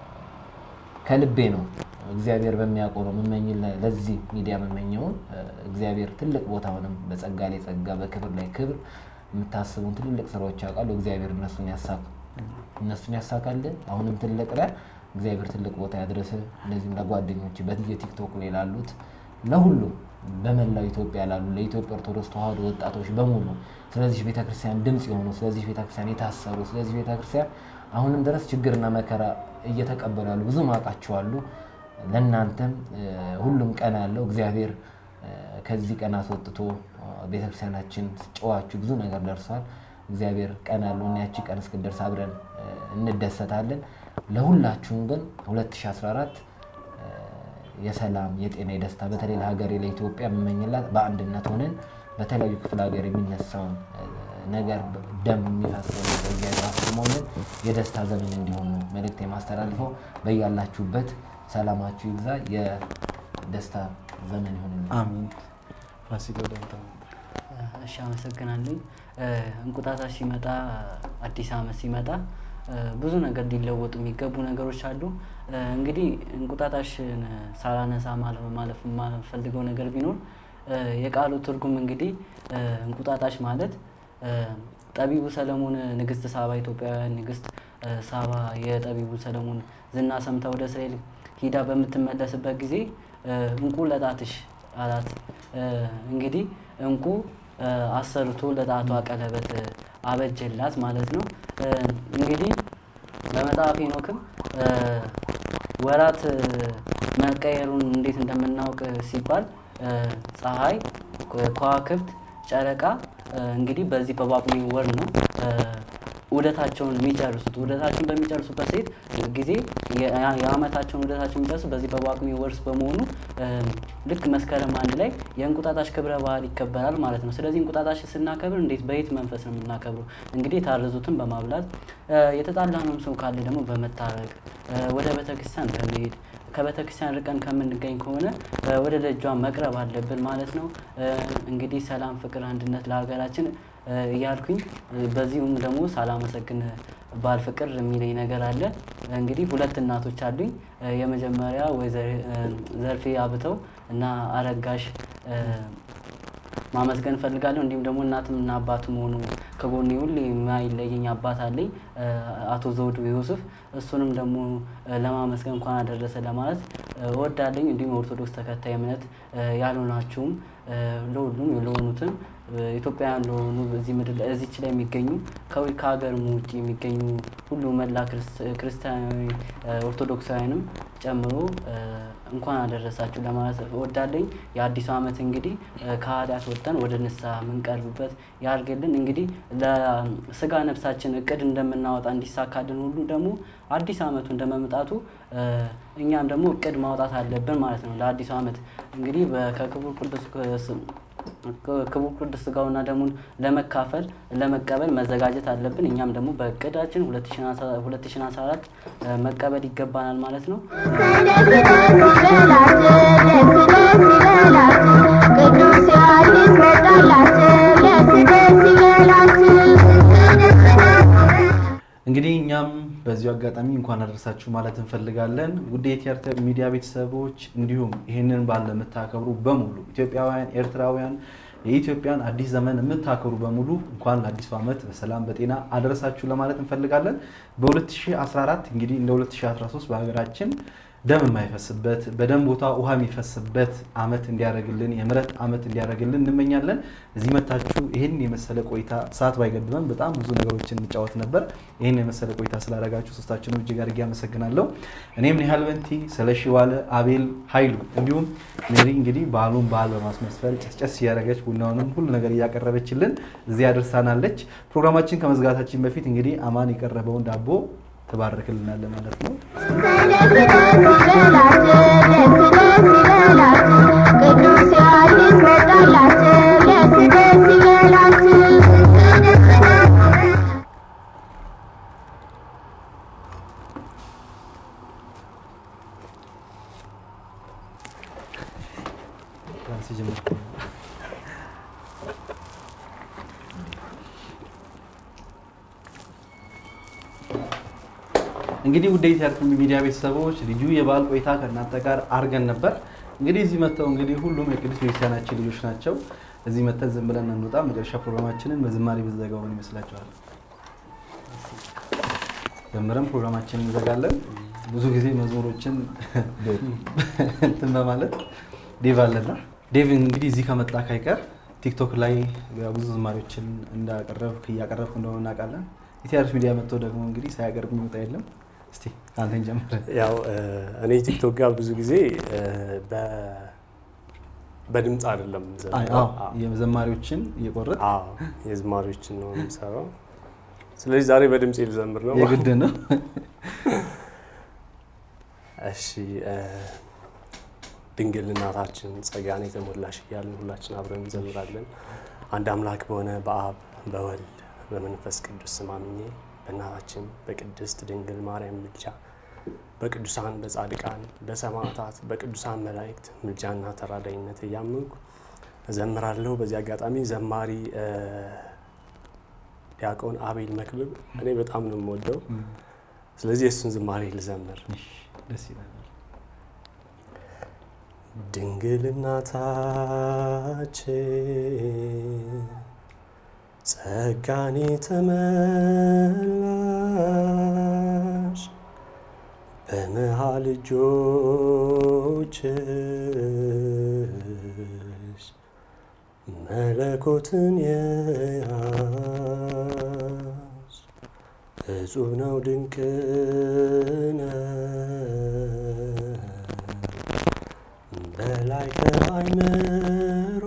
ከልቤ ነው እግዚአብሔር በሚያውቀው ነው የምመኝ ለዚህ ሚዲያ የምመኘውን እ፣ እግዚአብሔር ትልቅ ቦታውንም በጸጋ ላይ ጸጋ በክብር ላይ ክብር የምታስቡን ትልልቅ ስራዎች ያውቃሉ። እግዚአብሔር እነሱን ያሳካ እነሱን ያሳካልን። አሁንም ትልቅ ነህ። እግዚአብሔር ትልቅ ቦታ ያድረስ። እንደዚህም ለጓደኞች በትየ ቲክቶክ ላይ ላሉት ለሁሉ በመላው ኢትዮጵያ ላሉ ለኢትዮጵያ ኦርቶዶክስ ተዋሕዶ ወጣቶች በሙሉ ስለዚህ ቤተክርስቲያን ድምፅ የሆኑ ስለዚህ ቤተክርስቲያን የታሰሩ ስለዚህ ቤተክርስቲያን አሁንም ድረስ ችግርና መከራ እየተቀበሉ ያሉ ብዙ ማውቃቸዋሉ። ለእናንተም እ፣ ሁሉም ቀን አለው እግዚአብሔር እ፣ ከዚህ ቀን አስወጥቶ እ፣ ቤተክርስቲያናችን ጨዋችሁ ብዙ ነገር ደርሷል። እግዚአብሔር ቀን አለው እና ያቺ ቀን እስክደርስ አብረን እ፣ እንደሰታለን። ለሁላችሁም ግን 2014 እ፣ የሰላም የጤና የደስታ በተለይ ለሀገሬ ለኢትዮጵያ የምመኝላት በአንድነት ሆነን በተለያዩ ክፍለ ሀገር የሚነሳውን እ፣ ነገር ደም የሚፈሰው ነገር እግዚአብሔር አስቆሞልን የደስታ ዘመን እንዲሆን ነው መልእክት የማስተላልፈው። በያላችሁበት ሰላማችሁ ይብዛ። የደስታ ዘመን ይሆንልን። አሚን። ፋሲል ወደ አንተ ልምጣ። እሺ አመሰግናለኝ። እንቁጣጣሽ ሲመጣ አዲስ ዓመት ሲመጣ እ፣ ብዙ ነገር ሊለወጡ የሚገቡ ነገሮች አሉ። እ፣ እንግዲህ እንቁጣጣሽን ሳላነሳ ማለፍ ማለፍ የማልፈልገው ነገር ቢኖር እ፣ የቃሉ ትርጉም እንግዲህ እ፣ እንቁጣጣሽ ማለት እ፣ ጠቢቡ ሰለሞን ንግስት ሳባ ኢትዮጵያውያን ንግስት እ፣ ሳባ የጠቢቡ ሰለሞን ዝና ሰምታ ወደ እስራኤል ሂዳ በምትመለስበት ጊዜ እ፣ እንቁ ለጣትሽ አላት። እ፣ እንግዲህ እንቁ እ፣ አሰርቶ ለጣቷ ቀለበት እ፣ አበጀላት ማለት ነው። እ፣ እንግዲህ በመጽሐፍ ሄኖክም እ፣ ወራት እ፣ መቀየሩን እንዴት እንደምናውቅ ሲባል እ፣ ፀሐይ፣ ከዋክብት፣ ጨረቃ እ፣ እንግዲህ በዚህ በጳጉሜ ወር ነው እ፣ ዑደታቸውን የሚጨርሱት። ዑደታቸውን በሚጨርሱበት ሴት ጊዜ የ- የዓመታቸውን ዑደታቸውን የሚጨርሱ በዚህ በጳጉሜ ወር በመሆኑ እ፣ ልክ መስከረም አንድ ላይ የእንቁጣጣሽ ክብረ በዓል ይከበራል ማለት ነው። ስለዚህ እንቁጣጣሽ ስናከብር እንዴት በየት መንፈስ ነው የምናከብረው? እንግዲህ የታረዙትን በማብላት እ፣ የተጣላነውም ሰው ካለ ደግሞ በመታረቅ እ፣ ወደ ቤተክርስቲያን በመሄድ ከቤተክርስቲያን ርቀን ከምንገኝ ከሆነ እ፣ ወደ ደጇ መቅረብ አለብን ማለት ነው። እ፣ እንግዲህ ሰላም፣ ፍቅር፣ አንድነት ለሀገራችን እ፣ እያልኩኝ እ፣ በዚሁም ደግሞ ሳላመሰግን ባል ፍቅር የሚለኝ ነገር አለ። እንግዲህ ሁለት እናቶች አሉኝ። እ፣ የመጀመሪያ ወይዘሪ እ፣ ዘርፌ አብተው እና አረጋሽ እ፣ ማመስገን እፈልጋለሁ። እንዲሁም ደግሞ እናትም እና አባትም ሆኑ ከጎኔ ሁሌ የማይለየኝ አባት አለኝ እ፣ አቶ ዘውዱ ዮሱፍ እሱንም ደግሞ እ፣ ለማመስገን እንኳን አደረሰ ለማለት እ፣ እወዳለኝ። እንዲሁም የኦርቶዶክስ ተከታይ እምነት እ፣ ያልሆናችሁም እ፣ ለሁሉም ለሆኑትም እ፣ ኢትዮጵያውያን ለሆኑ እዚህ ምድር ላይ እዚች ላይ የሚገኙ ከዊ- ከሀገርም ውጭ የሚገኙ ሁሉ መላ ክርስት- ክርስቲያናዊ እ፣ ኦርቶዶክሳውያንም ጨምሮ እ፣ እንኳን አደረሳችሁ ለማለት እወዳለኝ። የአዲሱ ዓመት እንግዲህ እ፣ ከኃጢአት ወጥተን ወደ ንስሐ የምንቀርብበት ያድርግልን። እንግዲህ ለስጋ ነፍሳችን እቅድ እንደምናወጣ እንዲሳካልን ሁሉ ደግሞ አዲስ ዓመቱ እንደመምጣቱ እ፣ እኛም ደግሞ እቅድ ማውጣት አለብን ማለት ነው። ለአዲሱ ዓመት እንግዲህ በ- ከክቡር ቅዱስ ስ- ክቡር ቅዱስ ስጋውና ደሙን ለመካፈል ለመቀበል መዘጋጀት አለብን። እኛም ደግሞ በእቅዳችን 2014 እ፣ መቀበል ይገባናል ማለት ነው። ቅዱስ ዮሐንስ መጣላቸው ደስ ደስ ይበላችሁ። እንግዲህ እኛም በዚሁ አጋጣሚ እንኳን አደረሳችሁ ማለት እንፈልጋለን። ውድ የቲያትር ሚዲያ ቤተሰቦች እንዲሁም ይህንን በዓል ለምታከብሩ በሙሉ ኢትዮጵያውያን፣ ኤርትራውያን የኢትዮጵያን አዲስ ዘመን የምታከብሩ በሙሉ እንኳን ለአዲሱ ዓመት በሰላም በጤና አደረሳችሁ ለማለት እንፈልጋለን። በ2014 እንግዲህ እንደ 2013 በሀገራችን ደም የማይፈስበት በደም ቦታ ውሃ የሚፈስበት ዓመት እንዲያደርግልን የምሕረት ዓመት እንዲያደርግልን እንመኛለን። እዚህ መታችሁ ይህን የመሰለ ቆይታ ሰዓት ባይገድበን በጣም ብዙ ነገሮችን እንጫወት ነበር። ይህን የመሰለ ቆይታ ስላደረጋችሁ ሶስታችንም እጅግ አድርጌ አመሰግናለሁ። እኔም ኒሃል በንቲ፣ ስለሺ ዋለ፣ አቤል ኃይሉ እንዲሁም ሜሪ እንግዲህ በዓሉን በዓል በማስመስፈል ጨስጨስ እያደረገች ቡናውንም ሁሉ ነገር እያቀረበችልን እዚህ አድርሳናለች። ፕሮግራማችን ከመዝጋታችን በፊት እንግዲህ አማን የቀረበውን ዳቦ ትባርክልናለ ማለት ነው። ቅዱስ ዮሐንስ መጣላቸው ደስ ደስ ይበላችሁ። እንግዲህ ውድ የቲያትር ሚዲያ ቤተሰቦች ልዩ የበዓል ቆይታ ከእናንተ ጋር አድርገን ነበር። እንግዲህ እዚህ መጥተው እንግዲህ ሁሉም የቅዱስ ቤተክርስቲያናችን ልጆች ናቸው። እዚህ መጥተን ዝም ብለን እንውጣ። መጨረሻ ፕሮግራማችንን በዝማሬ ብንዘጋው ምን ይመስላችኋል? ጀምረን ፕሮግራማችንን እንዘጋለን። ብዙ ጊዜ መዝሙሮችን እንትን በማለት ዴቭ አለና ዴቭ እንግዲህ እዚህ ከመጣ ካይቀር ቲክቶክ ላይ ብዙ ዝማሬዎችን እንዳቀረብክ እያቀረብክ እንደሆነ እናውቃለን። የቲያትር ሚዲያ መጥቶ ደግሞ እንግዲህ ሳያቀርብ የሚወጣ የለም። እስቲ አንተን ጀምረ ያው እ፣ እኔ ቲክቶክ ጋር ብዙ ጊዜ እ፣ በ- በድምፅ አይደለም የምዘምረው። አዎ። የዘማሪዎችን እየቆረጥ አዎ የዝማሪዎችን ነው የምሰራው። ስለዚህ ዛሬ በድምፅ ልዘምር ነው። የግድ ነው። እሺ እ፣ ድንግል እናታችን ጸጋን የተሞላሽ እያልን ሁላችን አብረን እንዘምራለን። አንድ አምላክ በሆነ በአብ በወልድ በመንፈስ ቅዱስ ስም አምኜ በእናታችን በቅድስት ድንግል ማርያም ምልጃ በቅዱሳን በጻድቃን በሰማዕታት በቅዱሳን መላእክት ምልጃና ተራዳይነት እያመንኩ እዘምራለሁ። በዚህ አጋጣሚ ዘማሪ እ፣ ዲያቆን አቤል መክብብ እኔ በጣም ነው የምወደው። ስለዚህ የእሱን ዝማሬ ልዘምር። እሺ፣ ደስ ይላል። ድንግል እናታችን ጸጋን የተመላሽ በመሃል እጆችሽ መለኮትን የያዝ እጹብ ነው ድንቅ ነው በላይ ከአይምሮ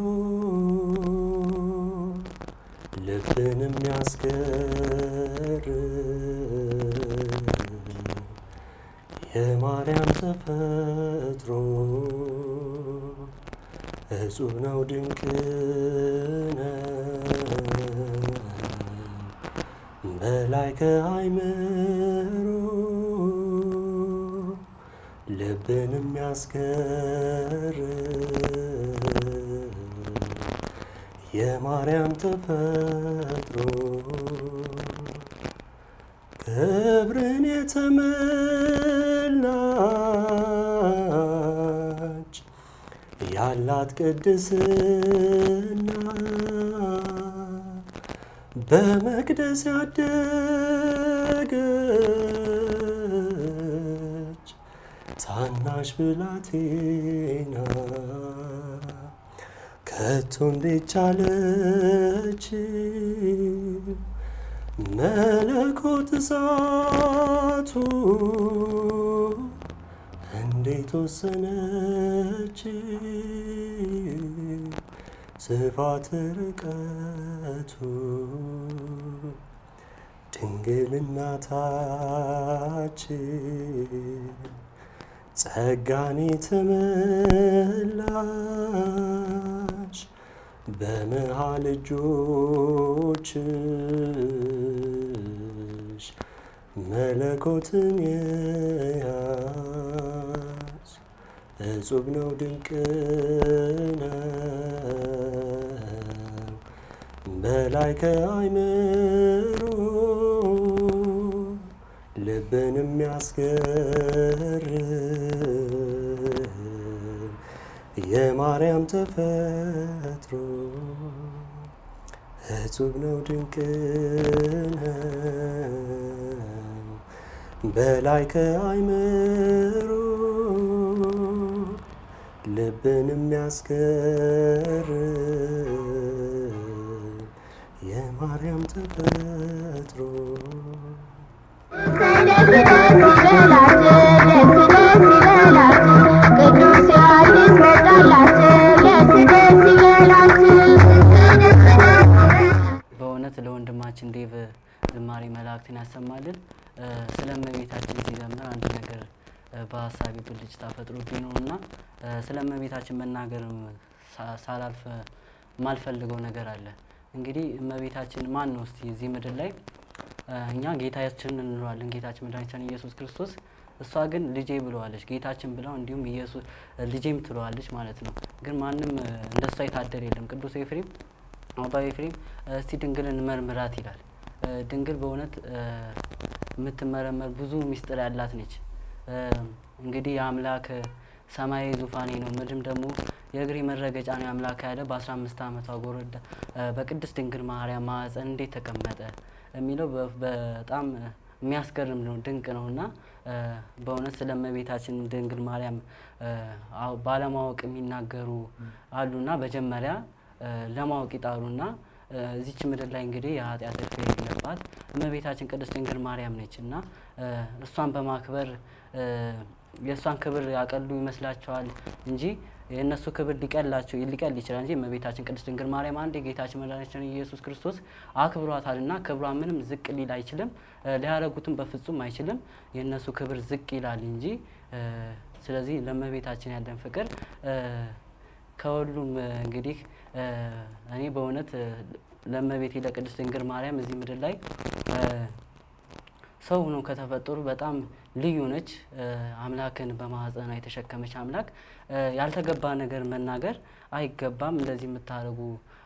ልብን የሚያስገርም የማርያም ተፈጥሮ እጹብ ነው ድንቅ ነው በላይ ከአይምሮ ልብን የሚያስገርም የማርያም ተፈጥሮ ክብርን የተመላች ያላት ቅድስና በመቅደስ ያደገች ታናሽ ብላቴና ከቶ እንዴት ቻለች መለኮት እሳቱ እንዴት ወሰነች ስፋት ርቀቱ ድንግል እናታችን ጸጋን የተመላሽ በመሃል እጆችሽ መለኮትን የያዝ እጹብ ነው ድንቅ ነው በላይ ከአይምሮ ልብን የሚያስገርም የማርያም ተፈጥሮ እጹብ ነው ድንቅ ነው በላይ ከአይምሮ ልብን የሚያስገርም የማርያም ተፈጥሮ ደስ ደስ ይበላት ደስ ደስ ይበላት ቅዱስ ዮሐንስ መጣላት ደስ ደስ ይበላት በእውነት ለወንድማችን ዴቭ ዝማሬ መላእክትን ያሰማልን። እ፣ ስለ እመቤታችን ሲዘምር አንድ ነገር እ፣ በሀሳቢ ብልጭታ ፈጥሮብኝ ነው እና እ፣ ስለ እመቤታችን መናገርም ሳ- ሳላልፍ የማልፈልገው ነገር አለ። እንግዲህ እመቤታችን ማን ነው እስቲ እዚህ ምድር ላይ እ፣ እኛ ጌታችን እንለዋለን ጌታችን መድኃኒታችን ኢየሱስ ክርስቶስ እሷ ግን ልጄ ብለዋለች ጌታችን ብለው እንዲሁም ኢየሱስ ልጄም ትለዋለች ማለት ነው። ግን ማንም እ፣ እንደሷ የታደለ የለም። ቅዱስ ኤፍሬም አባ ኤፍሬም እስቲ ድንግልን መርምራት ይላል። እ፣ ድንግል በእውነት እ፣ የምትመረመር ብዙ ምስጢር ያላት ነች። እ፣ እንግዲህ የአምላክ ሰማያዊ ዙፋኔ ነው ምድርም ደግሞ የእግሬ መረገጫ ነው የአምላክ ያለ በአስራ አምስት ዓመቷ ጎረዳ እ፣ በቅድስት ድንግል ማርያም ማኅፀን እንዴት ተቀመጠ የሚለው በ- በጣም የሚያስገርም ነው፣ ድንቅ ነው እና እ፣ በእውነት ስለ እመቤታችን ድንግል ማርያም እ፣ አዎ፣ ባለማወቅ የሚናገሩ አሉና መጀመሪያ እ፣ ለማወቅ ይጣሩና እ፣ እዚች ምድር ላይ እንግዲህ የኃጢአት እድፍ የሌለባት እመቤታችን ቅድስት ድንግል ማርያም ነች እና እ፣ እሷን በማክበር እ፣ የእሷን ክብር ያቀሉ ይመስላቸዋል እንጂ የእነሱ ክብር ሊቀላቸው ሊቀል ይችላል እንጂ እመቤታችን ቅድስት ድንግል ማርያም አንድ የጌታችን መድኃኒታችን ኢየሱስ ክርስቶስ አክብሯታል እና ክብሯ ምንም ዝቅ ሊል አይችልም። እ፣ ሊያረጉትም በፍጹም አይችልም። የእነሱ ክብር ዝቅ ይላል እንጂ እ፣ ስለዚህ ለእመቤታችን ያለን ፍቅር እ፣ ከሁሉም እ፣ እንግዲህ እ፣ እኔ በእውነት እ፣ ለእመቤቴ ለቅድስት ድንግል ማርያም እዚህ ምድር ላይ እ፣ ሰው ሆኖ ከተፈጠሩ በጣም ልዩ ነች። እ፣ አምላክን በማህፀኗ የተሸከመች አምላክ እ፣ ያልተገባ ነገር መናገር አይገባም። እንደዚህ የምታደርጉ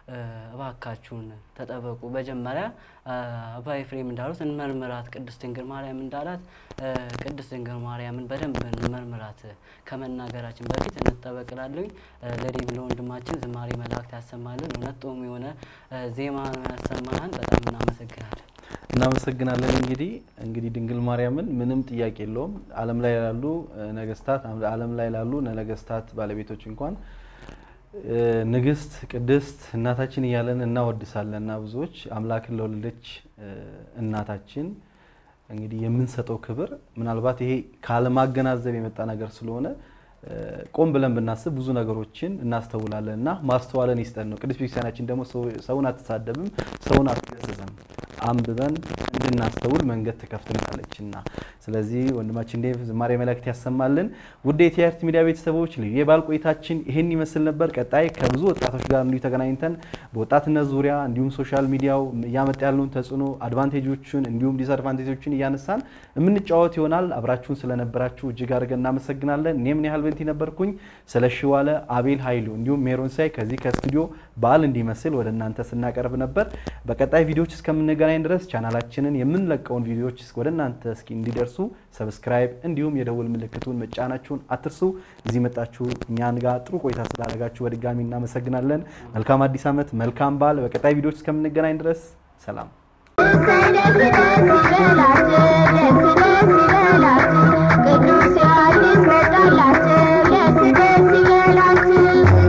እ፣ እባካችሁን ተጠበቁ። መጀመሪያ እ፣ አባ ኤፍሬም እንዳሉት እንመርምራት፣ ቅድስት ድንግል ማርያም እንዳላት እ፣ ቅድስት ድንግል ማርያምን በደንብ እንመርምራት ከመናገራችን በፊት እንጠበቅላለኝ። ለዴቭ ለወንድማችን ዝማሬ መላእክት ያሰማልን። እውነት ጦም የሆነ እ፣ ዜማ ነው ያሰማህን። በጣም እናመሰግናለን። እናመሰግናለን። እንግዲህ እንግዲህ ድንግል ማርያምን ምንም ጥያቄ የለውም ዓለም ላይ ላሉ እ፣ ነገስታት ዓለም ላይ ላሉ ነገስታት ባለቤቶች እንኳን እ፣ ንግስት ቅድስት እናታችን እያለን እናወድሳለን እና ብዙዎች አምላክን ለወለደች እ፣ እናታችን እንግዲህ የምንሰጠው ክብር ምናልባት ይሄ ካለማገናዘብ የመጣ ነገር ስለሆነ እ፣ ቆም ብለን ብናስብ ብዙ ነገሮችን እናስተውላለን እና ማስተዋለን ይስጠን ነው። ቅዱስ ቤተክርስቲያናችን ደግሞ ሰው- ሰውን አትሳደብም፣ ሰውን አትገስጽም። አንብበን እንድናስተውል መንገድ ትከፍትልናለች እና ስለዚህ ወንድማችን ዴቭ ዝማሬ መላእክት ያሰማልን። ውድ የቲአርቲ ሚዲያ ቤተሰቦች ልዩ የበዓል ቆይታችን ይህን ይመስል ነበር። ቀጣይ ከብዙ ወጣቶች ጋር እንዲሁ ተገናኝተን በወጣትነት ዙሪያ እንዲሁም ሶሻል ሚዲያው እያመጣ ያለውን ተጽዕኖ አድቫንቴጆችን እንዲሁም ዲስአድቫንቴጆችን እያነሳን የምንጫወት ይሆናል። አብራችሁን ስለነበራችሁ እጅግ አድርገን እናመሰግናለን። እኔ ምን ያህል በንቲ ነበርኩኝ። ስለ ሽዋለ አቤል ኃይሉ እንዲሁም ሜሮን ሳይ ከዚህ ከስቱዲዮ በዓል እንዲመስል ወደ እናንተ ስናቀርብ ነበር። በቀጣይ ቪዲዮዎች እስከምንገናኝ ድረስ ቻናላችንን የምንለቀውን ቪዲዮዎች ወደ እናንተ እስኪ እንዲደርሱ ሰብስክራይብ እንዲሁም የደውል ምልክቱን መጫናችሁን አትርሱ። እዚህ መጣችሁ እኛን ጋር ጥሩ ቆይታ ስላደረጋችሁ በድጋሚ እናመሰግናለን። መልካም አዲስ ዓመት፣ መልካም በዓል። በቀጣይ ቪዲዮዎች እስከምንገናኝ ድረስ ሰላም። ደስ ደስ ይበላችሁ፣ ደስ ደስ ይበላችሁ፣ ቅዱስ ዮሐንስ መጣላችሁ፣ ደስ ደስ ይበላችሁ።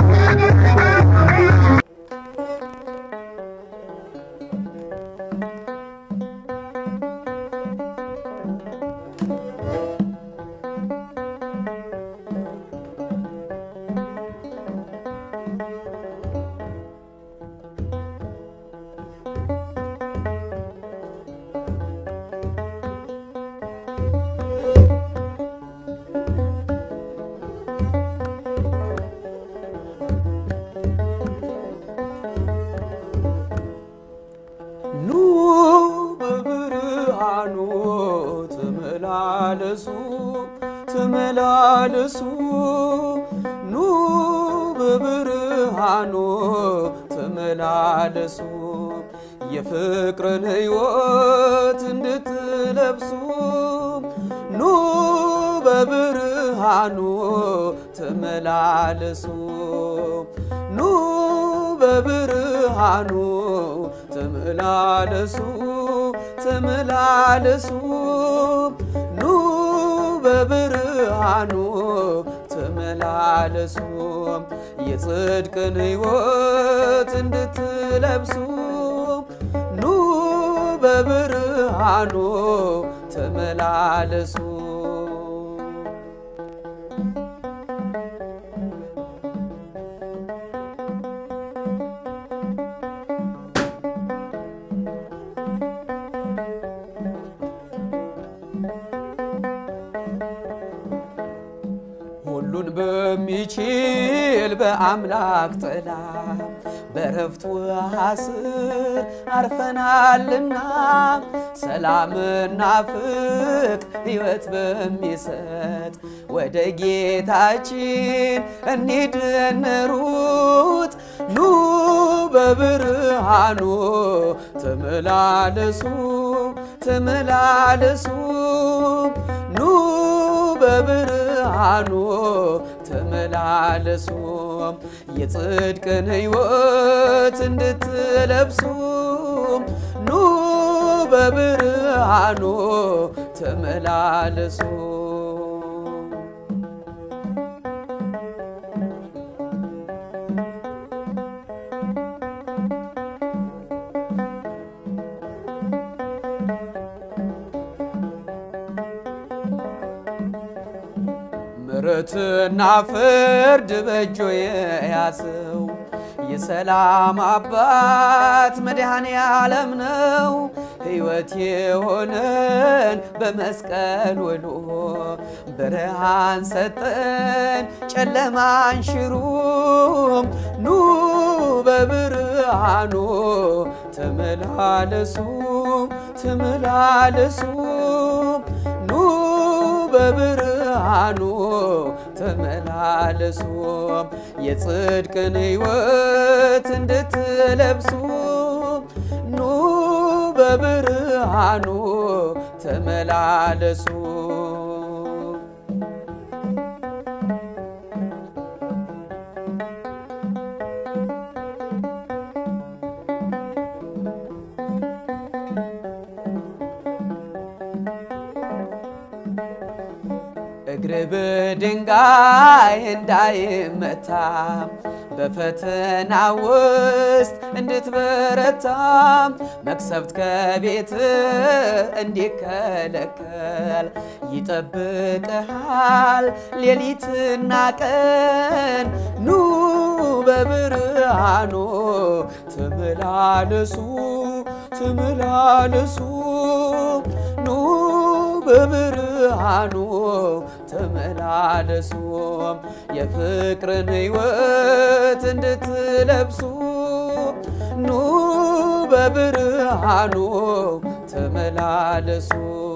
ኑ በብርሃኑ ተመላለሱ ተመላለሱ ኑ በብርሃኑ ተመላለሱ የፍቅርን ሕይወት እንድትለብሱ ኑ በብርሃኑ ተመላለሱ ኑ በብርሃኑ ተመላለሱ ተመላለሱ ኑ በብርሃኑ ተመላለሱ የጽድቅን ሕይወት እንድትለብሱ ኑ በብርሃኑ ተመላለሱ ሁሉን በሚችል በአምላክ ጥላ በረፍት ውሃ ስር አርፈናልና ሰላምና ፍቅ ሕይወት በሚሰጥ ወደ ጌታችን እንሂድ እንሩጥ። ኑ በብርሃኑ ተመላለሱ ተመላለሱ ኑ በብርሃኑ ተመላለሱ የጽድቅን ሕይወት እንድትለብሱ ኑ በብርሃኑ ተመላለሱ ምሕረትና ፍርድ በእጆ የያዘው የሰላም አባት መድኃኔ ዓለም ነው። ሕይወት የሆነን በመስቀል ውሎ ብርሃን ሰጠን ጨለማን ሽሩም ኑ በብርሃኑ ተመላለሱ ተመላለሱ ኑ በብርሃኑ በብርሃኑ ተመላለሱ የጽድቅን ሕይወት እንድትለብሱ ኑ በብርሃኑ ተመላለሱ እግር በድንጋይ እንዳይመታ በፈተና ውስጥ እንድትበረታ መቅሰፍት ከቤት እንዲከለከል ይጠብቅሃል ሌሊትና ቀን ኑ በብርሃኑ ተመላለሱ ተመላለሱ ኑ በብርሃኑ ተመላለሱ የፍቅርን ሕይወት እንድትለብሱ ኑ በብርሃኑ ተመላለሱ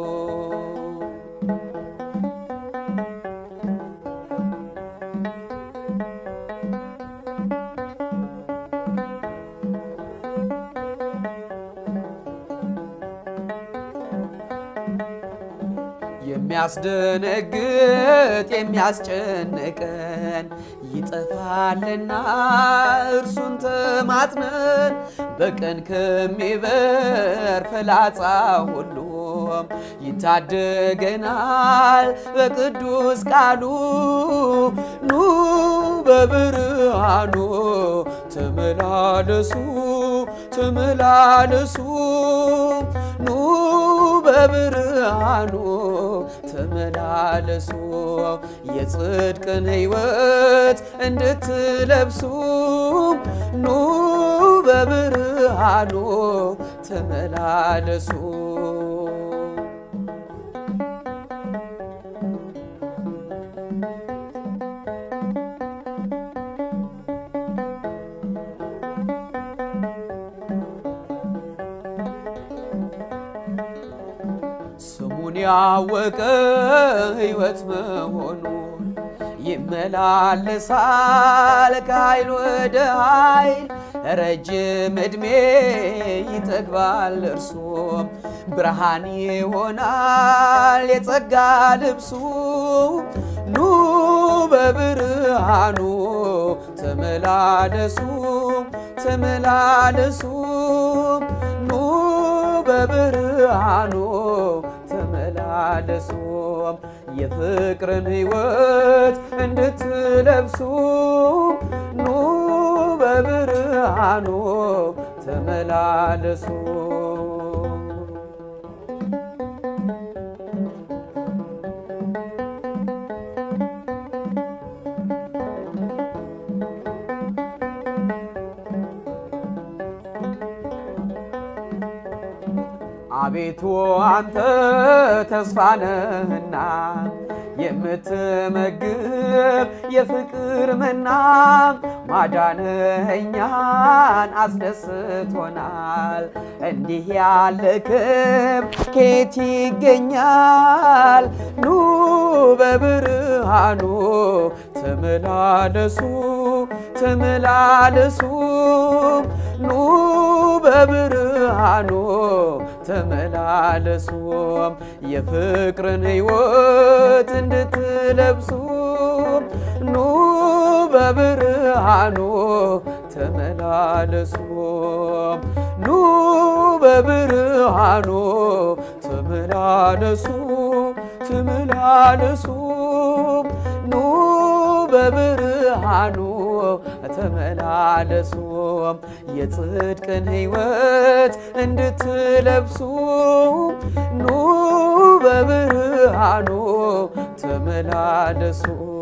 የሚያስደነግጥ የሚያስጨንቀን ይጠፋልና እርሱን ተማጥነን በቀን ከሚበር ፍላጻ ሁሉም ይታደገናል በቅዱስ ቃሉ ኑ በብርሃኑ ተመላለሱ ተመላለሱ ኑ በብርሃኑ ተመላለሱ የጽድቅን ሕይወት እንድትለብሱ ኑ በብርሃኑ ተመላለሱ ስሙን ያወቀ ሕይወት መሆኑን ይመላለሳል ከኃይል ወደ ኃይል ረጅም ዕድሜ ይጠግባል እርሱም ብርሃን ይሆናል የጸጋ ልብሱ ኑ በብርሃኑ ተመላለሱ ተመላለሱ ኑ በብርሃኑ ተመላለሱ የፍቅርን ሕይወት እንድትለብሱ ኑ በብርሃኑ ተመላለሱ አቤቱ አንተ ተስፋ ነህና የምትመግብ የፍቅር መና ማዳንህ እኛን አስደስቶናል። እንዲህ ያለ ክብር ከየት ይገኛል? ኑ በብርሃኑ ተመላለሱ ተመላለሱ ኑ በብርሃኑ ተመላለሱ የፍቅርን ሕይወት እንድትለብሱ ኑ በብርሃኑ ተመላለሱ ኑ በብርሃኑ ተመላለሱ ተመላለሱ ኑ በብርሃኑ ተመላለሱ የጽድቅን ሕይወት እንድትለብሱ ኑ በብርሃኑ ተመላለሱ